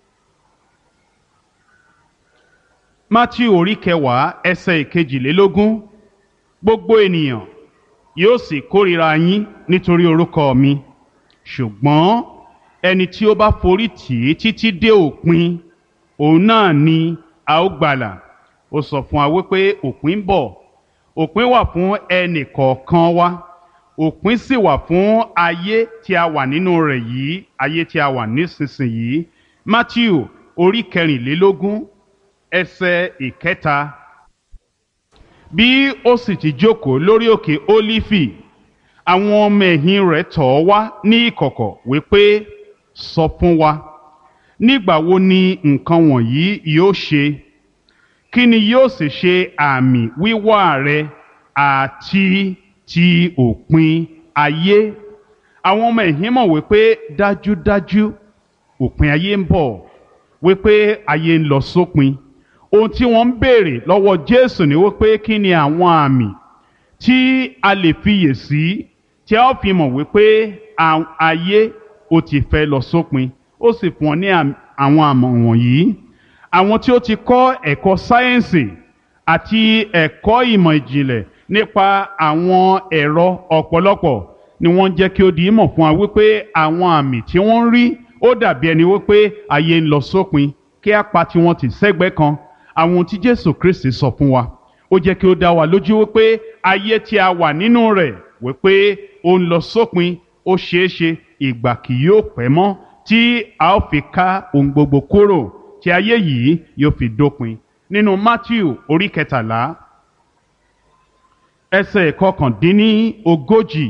Matthew orí kẹwàá ẹsẹ̀ ìkejìlélógún gbogbo ènìyàn yóò sì kórìíra yín nítorí orúkọ mi ṣùgbọ́n ẹni tí ó bá forí tì í títí dé òpin òun náà ni a ó gbàlà ó sọ fún wa wípé òpin ń bọ̀ òpin wà fún ẹnì kọ̀ọ̀kan wa òpin sì wà fún ayé tí a wà nínú rẹ̀ yìí ayé tí a wà nísinsìnyí Matthew orí kẹrìnlélógún ẹsẹ̀ ìkẹta bí ó sì ti jókòó lórí òkè ólífì àwọn ọmọ ẹ̀yìn rẹ̀ tọ̀ ọ́ wá ní ìkọ̀kọ̀ wípé sọ fún wa nígbà wo ni nǹkan wọ̀nyí yóò ṣe kí ni yóò sì ṣe àmì wíwá rẹ àti ti òpin ayé àwọn ọmọ ẹ̀yìn mọ̀ wípé dájúdájú òpin ayé ń bọ̀ wípé ayé ń lọ sópin ohun tí wọ́n ń béèrè lọ́wọ́ Jésù ni wípé kí ni àwọn àmì tí a lè fiyè sí tí a ó fi mọ̀ wípé ayé ó ti fẹ́ lọ sópin ó sì fún ọ ní àwọn àmọ̀ wọ̀nyí àwọn tí ó ti kọ́ ẹ̀kọ́ sáyẹ́ǹsì àti ẹ̀kọ́ ìmọ̀ ìjìnlẹ̀ nípa àwọn ẹ̀rọ ọ̀pọ̀lọpọ̀ ni wọ́n jẹ́ kí ó di ìmọ̀ fún wa wípé àwọn àmì tí wọ́n ń rí ó dàbí ẹni wípé ayé ń lọ sópin kí á pa tiwọn tì sẹ́gbẹ́ kan àwọn ohun tí Jésù Kristi sọ fún wa ó jẹ́ kí ó dá wa lójú wípé ayé tí a wà nínú rẹ̀ wípé ó ń lọ sópin ó ṣeé ṣe ìgbà kì yóò pẹ́ mọ́ tí a ó fi ká ohun gbogbo kúrò tí ayé yìí yóò fi dópin nínú Matthew orí kẹtàlá ẹsẹ̀ kọkàndínní ogójì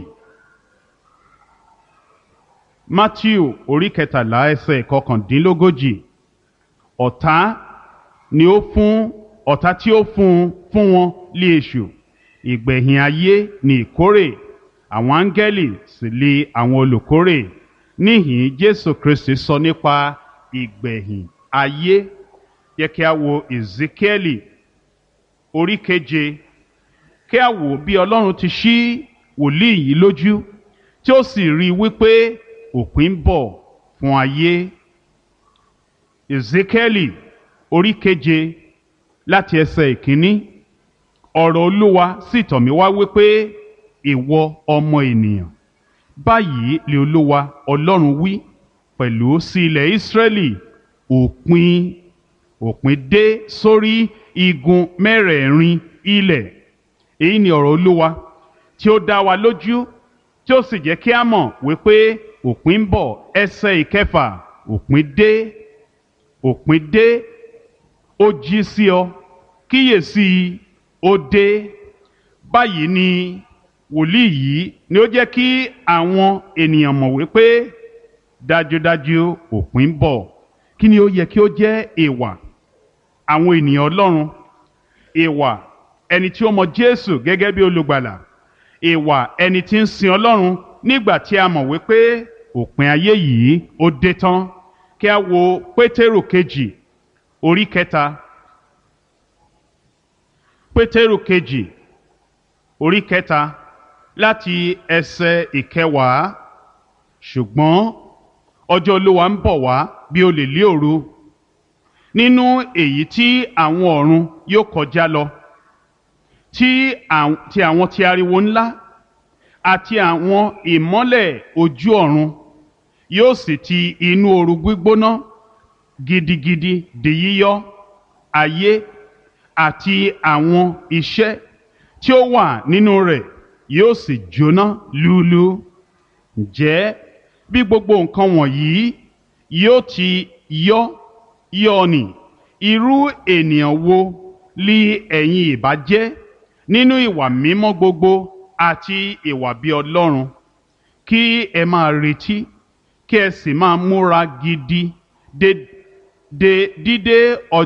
Matthew orí kẹtàlá ẹsẹ̀ kọkàndínlógójì ọ̀tá ni ó fún ọ̀tá tí ó fún fún wọn lé èṣù ìgbẹ̀yìn ayé ni ìkórè àwọn áńgẹ́lì sì lé àwọn olùkórè níhìn Jésù Kristi sọ nípa ìgbẹ̀yìn ayé yẹ kí a wo Ezekiẹ́lì orí keje kí a wò bí Ọlọ́run ti ṣí wòlíì yìí lójú tí ó sì rí i wípé òpin ń bọ̀ fún ayé Ezekiẹ́lì orí keje láti ẹsẹ̀ ìkíní ọ̀rọ̀ Olúwa sì tọ̀ mí wá wípé ìwọ ọmọ ènìyàn báyìí lè Olúwa Ọlọ́run wí pẹ̀lú sí ilẹ̀ Ísírẹ́lì òpin òpin dé sórí igun mẹ́rẹ̀ẹ̀rin ilẹ̀ èyí ni ọ̀rọ̀ Olúwa tí ó dá wa lójú tí ó sì jẹ́ kí a mọ̀ wípé òpin ń bọ̀ ẹsẹ̀ ìkẹfà òpin dé òpin dé ó jí sí ọ kíyèsí ó dé báyìí ni wòlíì yìí ni ó jẹ́ kí àwọn ènìyàn mọ̀ wípé dájúdájú òpin ń bọ̀ kí ni ó yẹ kí ó jẹ́ ìwà àwọn ènìyàn Ọlọ́run ìwà ẹni tí ó mọ Jésù gẹ́gẹ́ bí olùgbàlà ìwà ẹni tí ń sin Ọlọ́run nígbà tí a mọ̀ wípé òpin ayé yìí ó dé tán kí a wo Pétérù kejì orí kẹta Pétérù kejì orí kẹta láti ẹsẹ̀ ìkẹwàá ṣùgbọ́n ọjọ́ Olúwa ń bọ̀ wá bí olè lé òru nínú èyí tí àwọn ọ̀run yóò kọjá lọ tí àwọn ti ariwo ńlá àti àwọn ìmọ́lẹ̀ ojú ọ̀run yóò sì ti inú ooru gbígbóná gidigidi di yíyọ ayé àti àwọn iṣẹ́ tí ó wà nínú rẹ̀ yóò sì jóná lúlú ǹjẹ́ bí gbogbo nǹkan wọ̀nyí yóò ti yọ yọ ni irú ènìyàn wo li ẹ̀yin ìbá jẹ́ nínú ìwà mímọ́ gbogbo àti ìwà bí ọlọ́run kí ẹ máa retí kí ẹ sì máa múra gidi de de dídé ọjọ́.